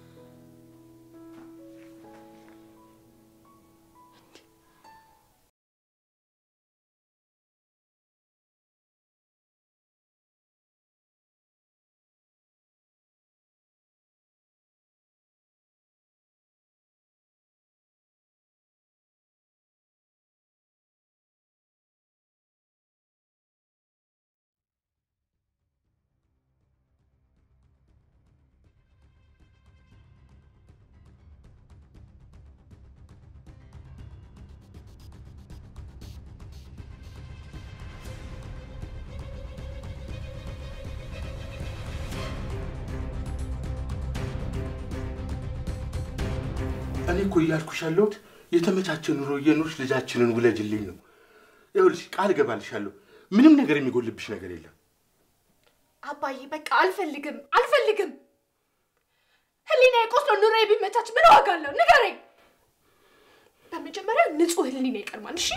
እኔ እኮ እያልኩሽ ያለሁት የተመቻቸ ኑሮ እየኖርሽ ልጃችንን ውለጅልኝ ነው። ይኸውልሽ ቃል እገባልሻለሁ፣ ምንም ነገር የሚጎልብሽ ነገር የለም። አባዬ በቃ አልፈልግም አልፈልግም። ህሊና የቆስሎ ኑሮ ቢመቻች ምን ዋጋ አለው? ንገረኝ። በመጀመሪያ ንጹህ ህሊና ይቀድማል። እሺ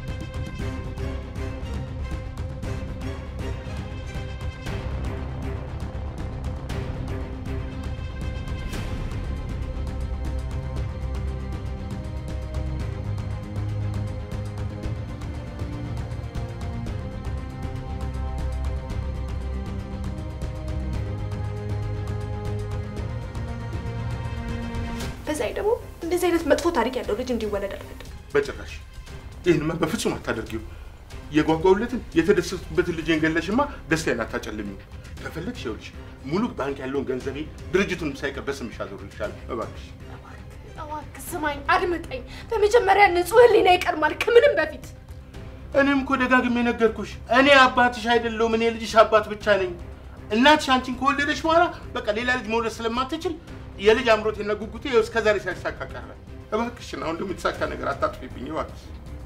በዛ ላይ ደግሞ እንደዚህ አይነት መጥፎ ታሪክ ያለው ልጅ እንዲወለድ አልፈልግም። በጭራሽ ይህንማ በፍጹም አታደርጊው። የጓጓውለትን የተደሰቱበትን ልጄን ገለሽማ ደስታዬን አታጨልሚው። ከፈለግሽ ይኸውልሽ ሙሉ ባንክ ያለውን ገንዘቤ ድርጅቱን ሳይቀር በስምሽ አዞርልሻለሁ። እባክሽ እባክህ ስማኝ፣ አድምጠኝ። በመጀመሪያ ንጹህ ህሊና ይቀድማል ከምንም በፊት። እኔም እኮ ደጋግሜ ነገርኩሽ። እኔ አባትሽ አይደለሁም። እኔ ልጅሽ አባት ብቻ ነኝ። እናትሽ አንቺን ከወለደች በኋላ በቃ ሌላ ልጅ መውለድ ስለማትችል የልጅ አምሮቴና ጉጉቴ ይኸው እስከ ዛሬ ሳይሳካ ቀረ። እባክሽን አሁን ደግሞ የተሳካ ነገር አታጥፊብኝ እባክሽ።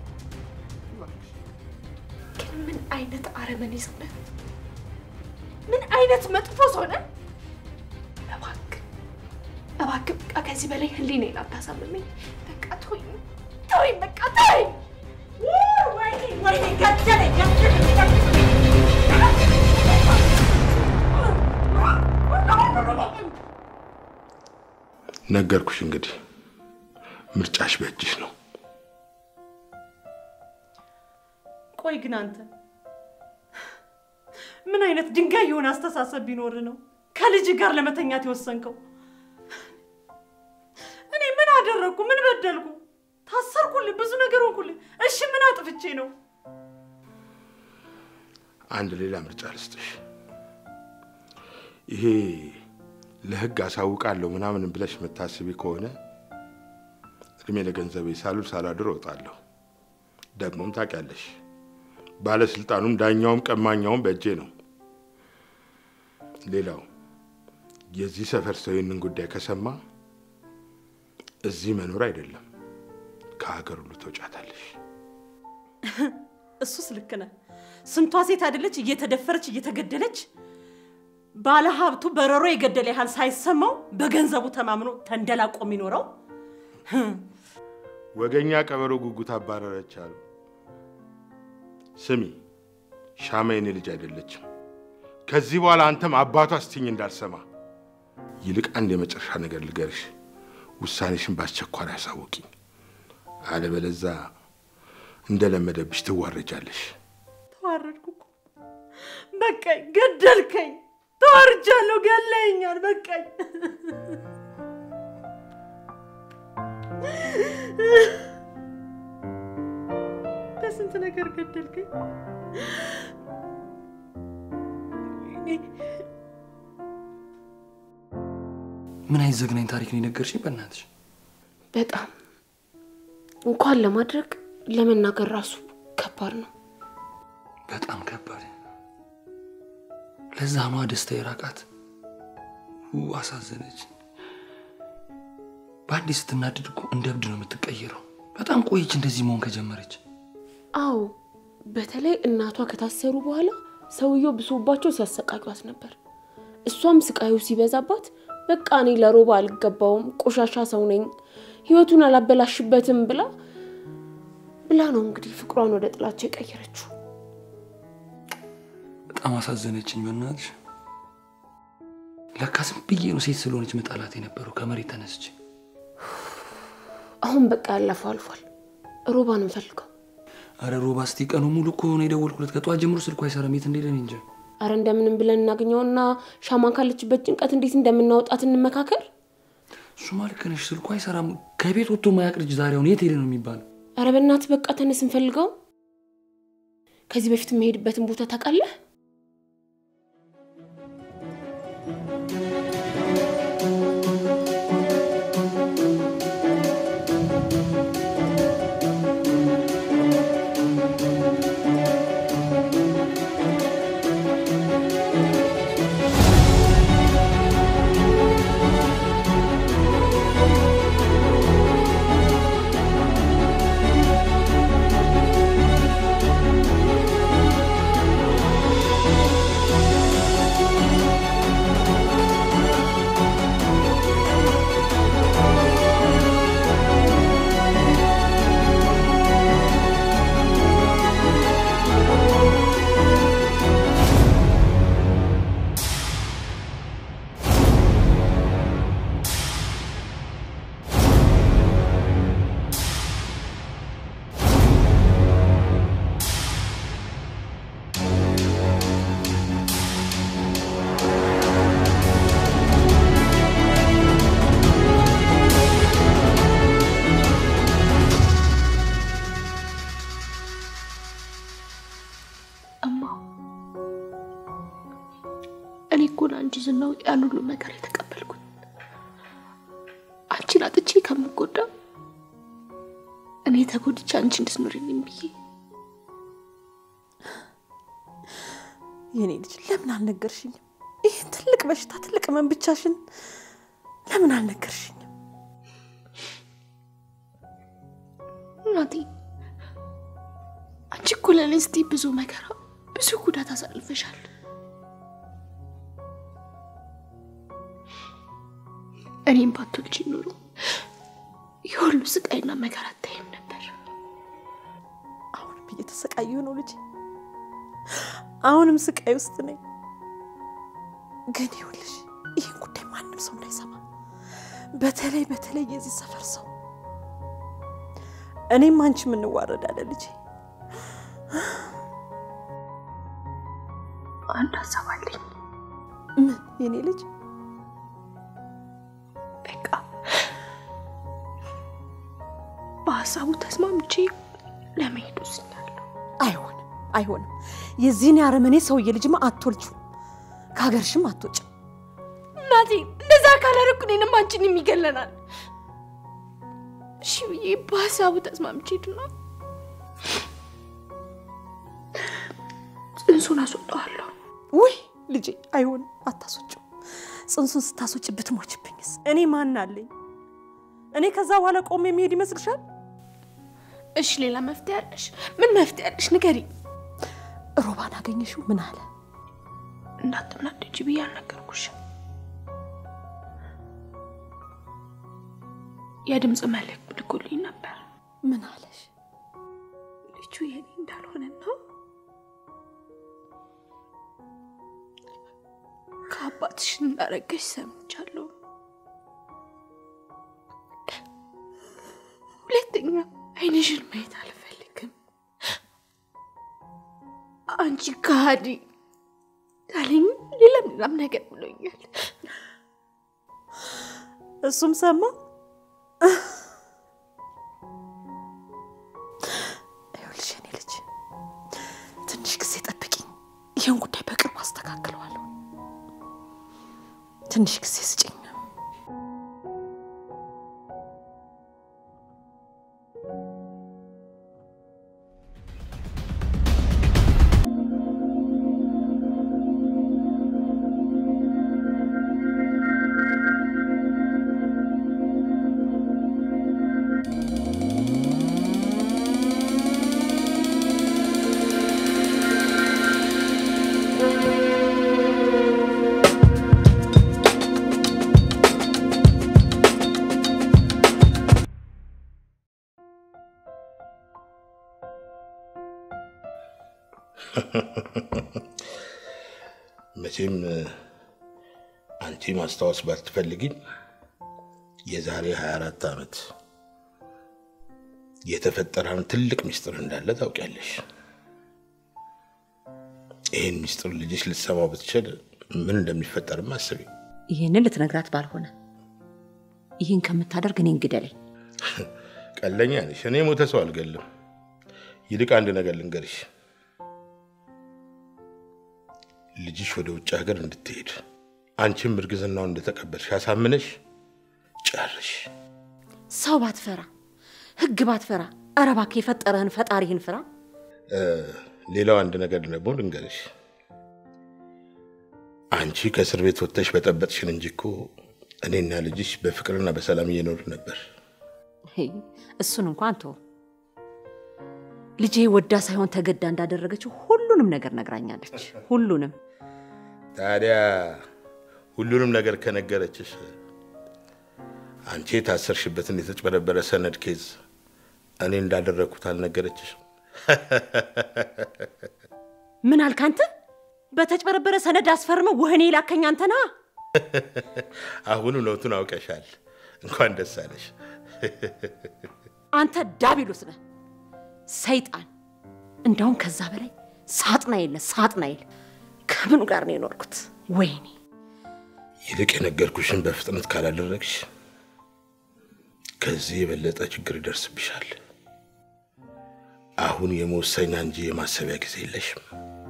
ግን ምን አይነት አረመኔ ሰው ነህ? ምን አይነት መጥፎ ሰው ነህ? እባክህ እባክህ በቃ ከዚህ በላይ ህሊናዬን አታሳምመኝ። በቃ ተወኝ፣ ተወኝ፣ በቃ ተወኝ። ወይኔ ወይኔ ገደለኝ ገደለኝ ነገርኩሽ እንግዲህ ምርጫሽ በእጅሽ ነው። ቆይ ግን አንተ ምን አይነት ድንጋይ የሆነ አስተሳሰብ ቢኖር ነው ከልጅ ጋር ለመተኛት የወሰንከው? እኔ ምን አደረግኩ? ምን በደልኩ? ታሰርኩልህ፣ ብዙ ነገር ሆንኩልህ። እሺ ምን አጥፍቼ ነው? አንድ ሌላ ምርጫ ልስጥሽ። ይሄ ለህግ አሳውቃለሁ ምናምን ብለሽ የምታስቢ ከሆነ እድሜ ለገንዘቤ ሳሉል ሳላድር እወጣለሁ። ደግሞም ታውቂያለሽ፣ ባለስልጣኑም ዳኛውም ቀማኛውም በእጄ ነው። ሌላው የዚህ ሰፈር ሰው ይህንን ጉዳይ ከሰማ እዚህ መኖር አይደለም ከሀገር ሁሉ ተውጫታለሽ። እሱስ ልክ ነህ። ስንቷ ሴት አይደለች እየተደፈረች እየተገደለች ባለ ሀብቱ በረሮ የገደለ ያህል ሳይሰማው በገንዘቡ ተማምኖ ተንደላቆ የሚኖረው ወገኛ ቀበሮ ጉጉት አባረረች አሉ። ስሚ ሻማ የኔ ልጅ አይደለችም። ከዚህ በኋላ አንተም አባቷ ስትኝ እንዳልሰማ። ይልቅ አንድ የመጨረሻ ነገር ልገርሽ፣ ውሳኔሽን በአስቸኳይ አሳውቂኝ። አለበለዛ እንደለመደብሽ ትዋረጃለሽ። ተዋረድኩ እኮ በቃኝ፣ ገደልከኝ፣ ተዋርጃለሁ፣ ገለኛል፣ በቃኝ። በስንት ነገር ገደልከኝ። ምን አይነት ዘግናኝ ታሪክ ነው የነገርሽኝ? በእናትሽ በጣም እንኳን ለማድረግ ለመናገር ራሱ ከባድ ነው። በጣም ከባድ። ለዛ ነዋ ደስታ የራቃት። ው አሳዘነች። በአንዴ ስትናድድ እኮ እንደ እብድ ነው የምትቀየረው። በጣም ቆየች እንደዚህ መሆን ከጀመረች። አዎ በተለይ እናቷ ከታሰሩ በኋላ ሰውየው ብሶባቸው ሲያሰቃዩት ነበር። እሷም ስቃዩ ሲበዛባት በቃ እኔ ለሮባ አልገባውም፣ ቆሻሻ ሰው ነኝ፣ ህይወቱን አላበላሽበትም ብላ ብላ ነው እንግዲህ ፍቅሯን ወደ ጥላቸው የቀየረችው። በጣም አሳዘነችኝ። በእናትሽ ለካ ዝም ብዬ ነው ሴት ስለሆነች መጣላት የነበረው ከመሬት ተነስቼ። አሁን በቃ ያለፈው አልፏል። ሮባን እንፈልገው። አረ ሮባ እስቲ ቀኑ ሙሉ እኮ ነው የደወልኩለት። ከጠዋት ጀምሮ ስልኩ አይሰራም። የት እንደሄደ እኔ እንጃ። አረ እንደምንም ብለን እናገኘውና ሻማን ካለችበት ጭንቀት እንዴት እንደምናወጣት እንመካከር። እሱማ ልክ ነሽ። ስልኩ አይሰራም። ከቤት ወጥቶ ማያቅ ልጅ ዛሬ አሁን የት ሄደ ነው የሚባለው? አረ በእናትህ በቃ ተነስ እንፈልገው። ከዚህ በፊት የምሄድበትን ቦታ ታውቃለህ? እማ እኔ እኮ ለአንቺ ዝናው ያን ሁሉ ነገር የተቀበልኩት አንቺን አጥቼ ከምጎዳ እኔ ተጎድቼ አንቺ እንድትኖሪልኝ ብዬ የኔ ልጅ ለምን አልነገርሽኝም? ይህን ትልቅ በሽታ ትልቅ ህመም ብቻሽን ለምን አልነገርሽኝም? እናቴ አንቺ እኮ ለእኔ ስትይ ብዙ መከራ ብዙ ጉዳት አሳልፈሻል። እኔም ባትወልጂ ኖሮ የሁሉ ስቃይና መከራ አታይም ነበር። አሁንም እየተሰቃየሁ ነው ልጄ፣ አሁንም ስቃይ ውስጥ ነኝ። ግን ይኸውልሽ ይህን ጉዳይ ማንም ሰው እንዳይሰማ፣ በተለይ በተለይ የዚህ ሰፈር ሰው። እኔም አንቺም እንዋረዳለን ልጄ። አንድ ሀሳብ አለኝ። ምን የኔ ልጅ? በቃ በሀሳቡ ተስማምቼ ለመሄድ ወስኛለሁ። አይሆንም፣ አይሆንም። የዚህን የአረመኔ ሰውዬ ልጅማ አትወልጂው፣ ከሀገርሽም አትወጭም። እናቴ እንደዛ ካላደረኩ እኔንም አንቺንም ይገለናል። እሺ ብዬ በሀሳቡ ተስማምቼ ሄድና ጽንሱን አስወጣዋለሁ። ውይ ልጄ አይሆንም፣ አታስወጭው። ጽንሱን ስታስወጭ ብትሞችብኝስ? እኔ ማን አለኝ? እኔ ከዛ በኋላ ቆሜ የሚሄድ ይመስልሻል? እሺ ሌላ መፍትሄ አለሽ? ምን መፍትሄ አለሽ? ንገሪኝ። ሮባን አገኘሽው? ምን አለ? እንዳትናደጂ ብዬ አልነገርኩሽም። የድምፅ መልእክት ልኮልኝ ነበር። ምን አለሽ? ልጁ የኔ እንዳልሆነና ከአባትሽ እንዳረገሽ ሰምቻለሁ። ሁለተኛ አይንሽን ማየት አልፈልግም። አንቺ ከሃዲ አለኝ። ሌላም ሌላም ነገር ብሎኛል። እሱም ሰማ። ይኸውልሽ የኔ ልጅ ትንሽ ጊዜ ጠብቂኝ። ይህን ጉዳይ በቅርቡ አስተካክለዋለሁ። ትንሽ ጊዜ ስጭኝ። መቼም አንቺ ማስታወስ ባትፈልጊም የዛሬ 24 ዓመት የተፈጠረን ትልቅ ምስጢር እንዳለ ታውቂያለሽ። ይህን ምስጢር ልጅሽ ልትሰማው ብትችል ምን እንደሚፈጠርም አስቢ። ይህንን ልትነግራት ባልሆነ ይህን ከምታደርግ እኔን ግደለኝ። ቀለኛ ነሽ። እኔ ሞተ ሰው አልገልም። ይልቅ አንድ ነገር ልንገርሽ። ልጅሽ ወደ ውጭ ሀገር እንድትሄድ አንቺም እርግዝናውን እንደተቀበልሽ አሳምነሽ ጨርሽ። ሰው ባትፈራ፣ ህግ ባትፈራ፣ ኧረ እባክህ የፈጠረህን ፈጣሪህን ፍራ። ሌላው አንድ ነገር ደግሞ ልንገርሽ። አንቺ ከእስር ቤት ወጥተሽ በጠበጥሽን እንጂ እኮ እኔና ልጅሽ በፍቅርና በሰላም እየኖር ነበር። ሄይ፣ እሱን እንኳን ተው። ልጄ ወዳ ሳይሆን ተገዳ እንዳደረገችው ሁሉንም ነገር ነግራኛለች። ሁሉንም ታዲያ ሁሉንም ነገር ከነገረችሽ አንቺ የታሰርሽበትን የተጭበረበረ ሰነድ ኬዝ እኔ እንዳደረግኩት አልነገረችሽ? ምን አልክ አንተ? በተጭበረበረ ሰነድ አስፈርመው ወህኔ ላከኝ አንተ ነህ። አሁን እውነቱን አውቀሻል። እንኳን ደስ አለሽ። አንተ ዳቢሎስ ነህ፣ ሰይጣን። እንዳውም ከዛ በላይ ሳጥናኤል ነህ፣ ሳጥናኤል። ከምኑ ጋር ነው የኖርኩት? ወይኔ ይልቅ የነገርኩሽን በፍጥነት ካላደረግሽ ከዚህ የበለጠ ችግር ይደርስብሻል። አሁን የመወሰኛ እንጂ የማሰቢያ ጊዜ የለሽም።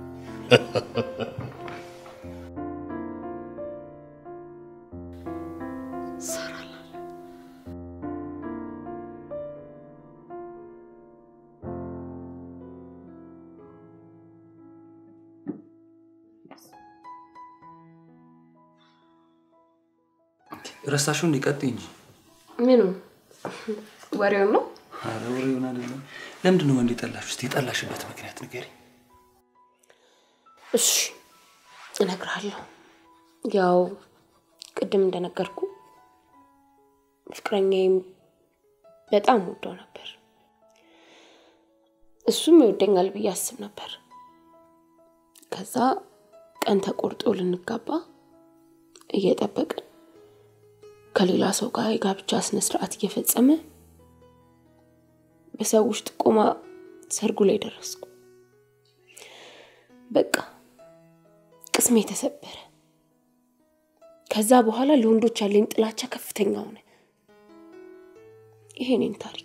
ረሳሽው እንዲቀጥ እንጂ ምኑ ወሬውን ነው? ኧረ ወሬውን አይደለም። ለምንድን ነው ወንድ የጠላሽ? እስኪ የጠላሽበት ምክንያት ንገሪኝ። እሺ እነግርሃለሁ። ያው ቅድም እንደነገርኩ ፍቅረኛዬም በጣም ወደው ነበር። እሱም ይወደኛል ብዬ አስብ ነበር። ከዛ ቀን ተቆርጦ ልንጋባ እየጠበቅን ከሌላ ሰው ጋር የጋብቻ ስነ ስርዓት እየፈጸመ በሰዎች ጥቆማ ሰርጉ ላይ ደረስኩ። በቃ ቅስሜ ተሰበረ። ከዛ በኋላ ለወንዶች ያለኝ ጥላቻ ከፍተኛ ሆነ። ይሄ እኔን ታሪክ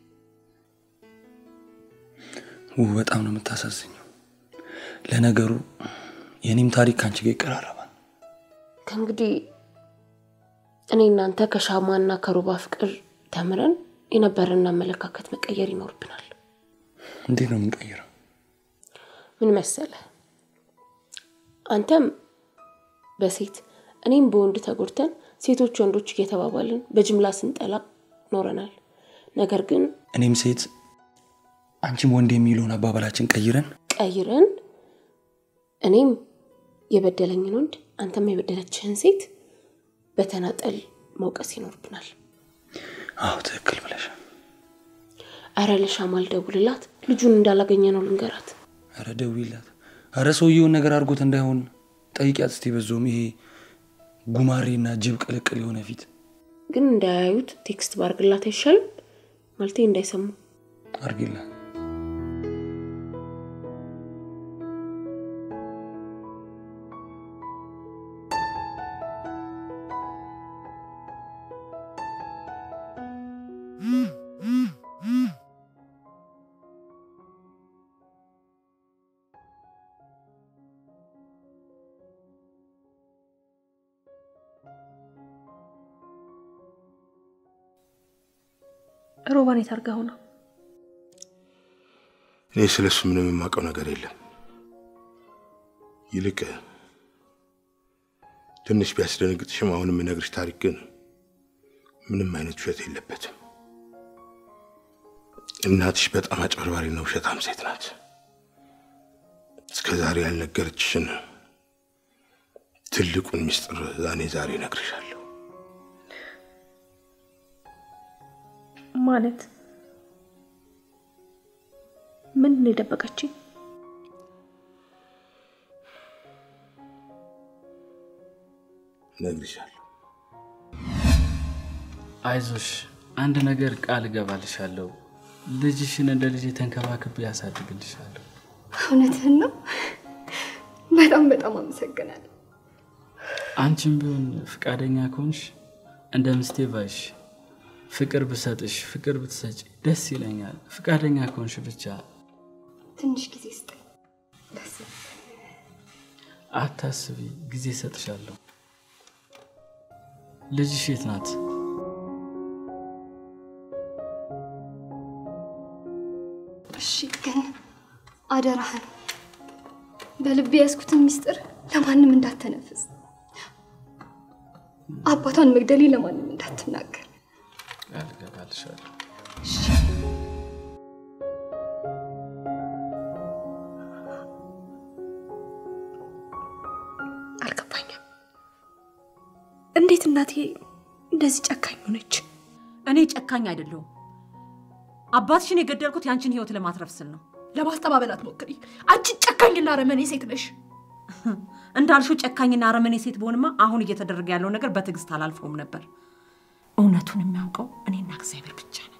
ውብ በጣም ነው የምታሳዝኘው። ለነገሩ የኔም ታሪክ ከአንቺ ጋር ይቀራረባል። ከእንግዲህ እኔ እናንተ ከሻማና ከሮባ ፍቅር ተምረን የነበረን አመለካከት መቀየር ይኖርብናል። እንዴት ነው የምንቀይረው? ምን መሰለ፣ አንተም በሴት እኔም በወንድ ተጎድተን ሴቶች ወንዶች እየተባባልን በጅምላ ስንጠላ ኖረናል። ነገር ግን እኔም ሴት አንቺም ወንድ የሚለውን አባባላችን ቀይረን ቀይረን እኔም የበደለኝን ወንድ አንተም የበደለችህን ሴት በተናጠል መውቀስ ይኖርብናል። አዎ ትክክል ብለሻል። አረ ለሻማ ልደውልላት፣ ልጁን እንዳላገኘ ነው ልንገራት። አረ ደውይላት። አረ ሰውየውን ነገር አድርጎት እንዳይሆን ጠይቂያት እስቲ። በዞም ይሄ ጉማሬና ጅብ ቅልቅል የሆነ ፊት ግን እንዳያዩት ቴክስት ባርግላት አይሻልም? ማለቴ እንዳይሰሙ አርጊላት። ሮባን የታርጋው ነው። እኔ ስለ እሱ ምንም የማውቀው ነገር የለም። ይልቅ ትንሽ ቢያስደነግጥሽም አሁን የምነግርሽ ታሪክ ግን ምንም አይነት ውሸት የለበትም። እናትሽ በጣም አጭበርባሪና ውሸታም ሴት ናት። እስከ ዛሬ ያልነገረችሽን ትልቁን ምስጢር እኔ ዛሬ እነግርሻለሁ። ማለት ምን ነው የደበቀችኝ? እነግርሻለሁ። አይዞሽ፣ አንድ ነገር ቃል እገባልሻለሁ። ልጅሽን እንደ ልጅ ተንከባክቤ ያሳድግልሻለሁ። እውነትህን ነው። በጣም በጣም አመሰግናለሁ። አንቺም ቢሆን ፍቃደኛ ከሆንሽ እንደ ምስቴ ባይሽ ፍቅር ብሰጥሽ ፍቅር ብትሰጪ ደስ ይለኛል። ፍቃደኛ ከሆንሽ ብቻ ትንሽ ጊዜ ስጠኝ። ደስ አታስቢ፣ ጊዜ እሰጥሻለሁ። ልጅሽ የት ናት? እሺ፣ ግን አደራህን በልቤ ያዝኩትን ሚስጥር ለማንም እንዳተነፍስ፣ አባቷን መግደሌ ለማንም እንዳትናገር። ቃል እገባልሻለሁ። አልገባኝም። እንዴት እናቴ እንደዚህ ጨካኝ ሆነች? እኔ ጨካኝ አይደለሁም። አባትሽን የገደልኩት ያንቺን ህይወት ለማትረፍ ስል ነው። ለማስተባበል አትሞክሪ። አንቺ ጨካኝና አረመኔ ሴት ነሽ። እንዳልሽው ጨካኝና አረመኔ ሴት በሆንማ አሁን እየተደረገ ያለው ነገር በትዕግስት አላልፈውም ነበር። እውነቱን የሚያውቀው እኔና እግዚአብሔር ብቻ ነን።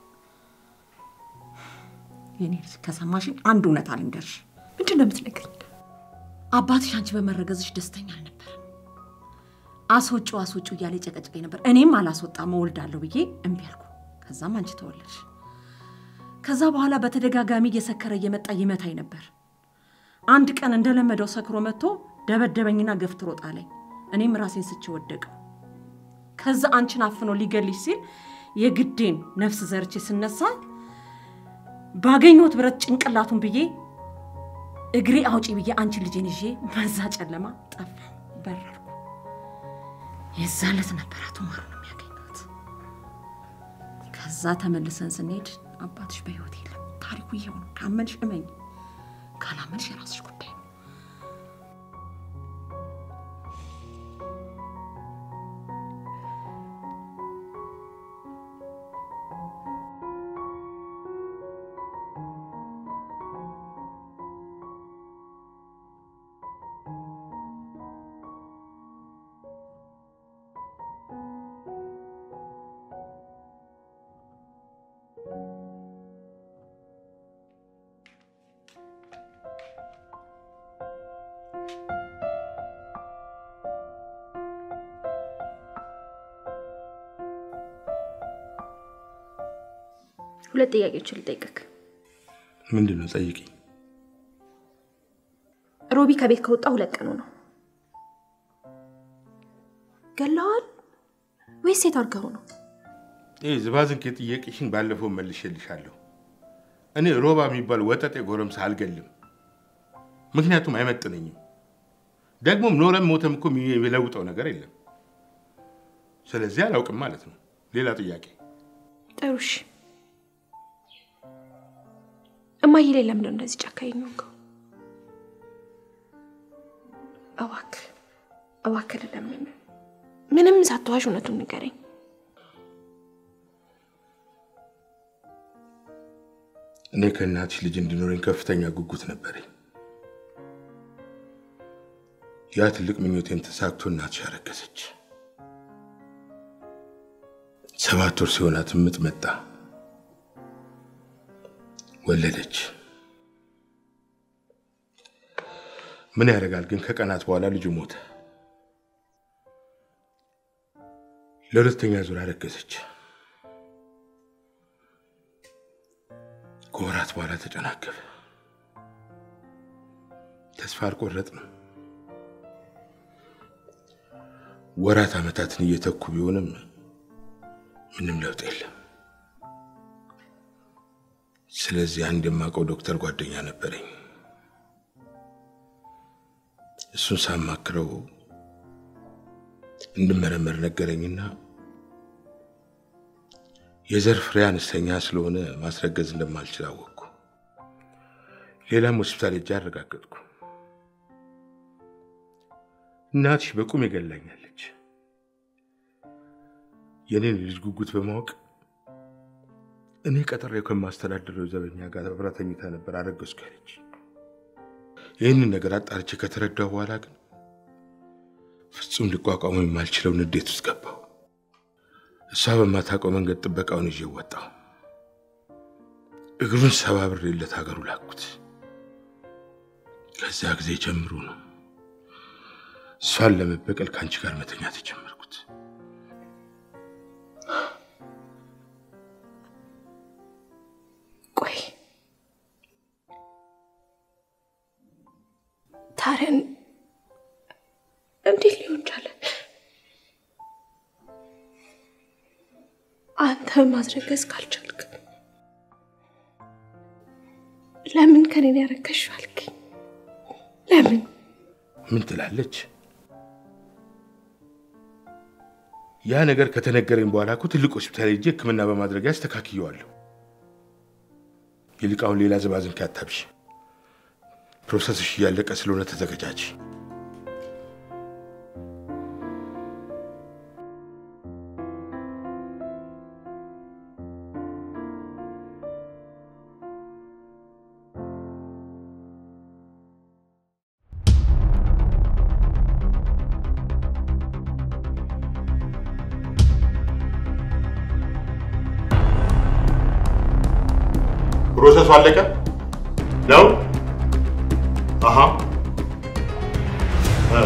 የኔ ልጅ ከሰማሽኝ አንድ እውነት አልንገርሽ። ምንድን ነው የምትነግሪኝ? አባትሽ አንቺ በመረገዝሽ ደስተኛ አልነበረም። አስወጪው አስወጪው እያለ ጨቀጨቀኝ ነበር። እኔም አላስወጣም እወልዳለሁ ብዬ እምቢ አልኩ። ከዛም አንቺ ተወለድሽ። ከዛ በኋላ በተደጋጋሚ እየሰከረ እየመጣ ይመታኝ ነበር። አንድ ቀን እንደለመደው ሰክሮ መጥቶ ደበደበኝና ገፍትሮ ጣለኝ። እኔም ራሴን ስቼ ወደቀው። ከዛ አንቺን አፍኖ ሊገልሽ ሲል የግዴን ነፍስ ዘርቼ ስነሳ ባገኘሁት ብረት ጭንቅላቱን ብዬ እግሬ አውጪ ብዬ አንቺን ልጄን ይዤ በዛ ጨለማ ጠፋ በረርኩ። የዛ ዕለት ነበር አቶ ማሩን የሚያገኘሁት። ከዛ ተመልሰን ስንሄድ አባትሽ በህይወት የለም። ታሪኩ ይሄው ነው። ካመንሽ እመኝ፣ ካላመንሽ የራስሽ ጉዳይ ነው። ሁለት ጥያቄዎችን ልጠይቅክ። ምንድን ነው? ጠይቂኝ። ሮቢ ከቤት ከወጣ ሁለት ቀኑ ነው። ገለዋል ወይስ ሴት አድርገው ነው? ይህ ዝባዝንኬ ጥያቄሽን ባለፈው መልሼልሻለሁ። እኔ ሮባ የሚባል ወጠጤ ጎረምሳ አልገልም፣ ምክንያቱም አይመጥነኝም። ደግሞም ኖረም ሞተም እኮ የሚለውጠው ነገር የለም። ስለዚህ አላውቅም ማለት ነው። ሌላ ጥያቄ ጥሩ እሺ። እማዬ ላይ ለምንድን ነው እንደዚህ ጨካኝ የሆንከው? እባክህ እባክህ ልለምን፣ ምንም ሳትዋሽ እውነቱን ንገረኝ። እኔ ከእናትሽ ልጅ እንዲኖረኝ ከፍተኛ ጉጉት ነበረኝ። ያ ትልቅ ምኞቴን ተሳክቶ እናትሽ አረገዘች። ሰባት ወር ሲሆናት ምጥ መጣ፣ ወለደች። ምን ያደርጋል ግን ከቀናት በኋላ ልጁ ሞተ። ለሁለተኛ ዙር አረገዘች። ከወራት በኋላ ተጨናገፈ። ተስፋ አልቆረጥንም። ወራት ዓመታትን እየተኩ ቢሆንም ምንም ለውጥ የለም። ስለዚህ አንድ የማውቀው ዶክተር ጓደኛ ነበረኝ። እሱን ሳማክረው እንድመረመር ነገረኝና የዘር ፍሬ አነስተኛ ስለሆነ ማስረገዝ እንደማልችል አወቅኩ። ሌላም ሆስፒታል ሄጄ አረጋገጥኩ። እናትሽ በቁም ይገላኛለች። የኔን ልጅ ጉጉት በማወቅ እኔ ቀጥሬው ከማስተዳደረው ዘበኛ ጋር አብራ ተኝታ ነበር አረገዝኩ ያለች። ይህንን ነገር አጣርቼ ከተረዳሁ በኋላ ግን ፍጹም ሊቋቋመው የማልችለው ንዴት ውስጥ ገባሁ። እሷ በማታውቀው መንገድ ጥበቃውን ይዤ ወጣሁ። እግሩን ሰባብሬለት ሀገሩ ላኩት። ከዚያ ጊዜ ጀምሮ ነው እሷን ለመበቀል ከአንቺ ጋር መተኛት የጀመርኩት። ቆይ ታረን እንዴት ሊሆን ቻለ? አንተ ማስረገዝ ካልቻልክ ለምን ከኔን ያረከሽው አልከኝ? ለምን ምን ትላለች? ያ ነገር ከተነገረኝ በኋላ እኮ ትልቅ ሆስፒታል ሄጄ ሕክምና በማድረግ ያስተካክየዋለሁ። ይልቅ አሁን ሌላ ዝባዝንኬ አታብሽ። ፕሮሰስሽ እያለቀ ስለሆነ ተዘገጃጅ። ፕሮሰሱ አለቀ ነው? አሃ እ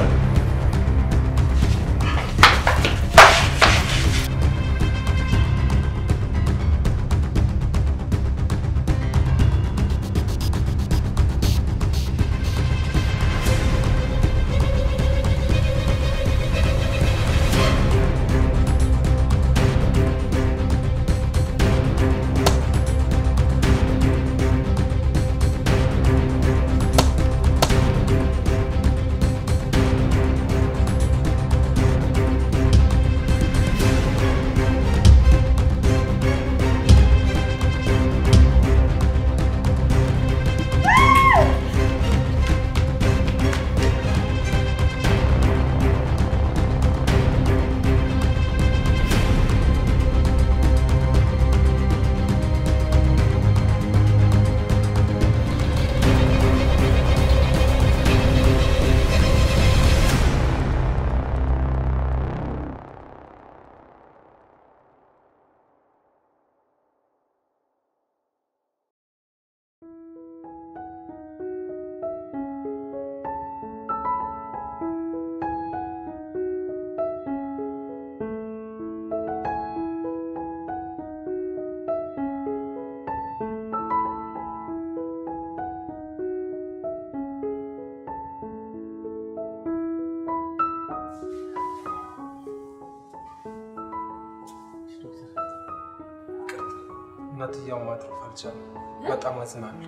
እናትየው ማትረፍ አልቻለም። በጣም አዝናለሁ።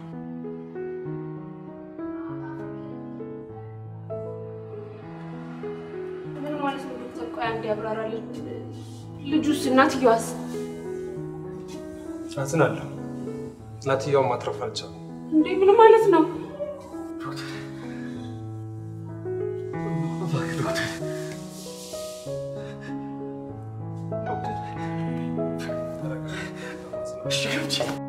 ምን ማለት ነው ዶክተር? ቆይ አንዴ ያብራራልኝ። ልጁስ እናትየዋስ? አዝናለሁ። እናትየው ማትረፍ አልቻለም። እንዴ ምን ማለት ነው? እሺ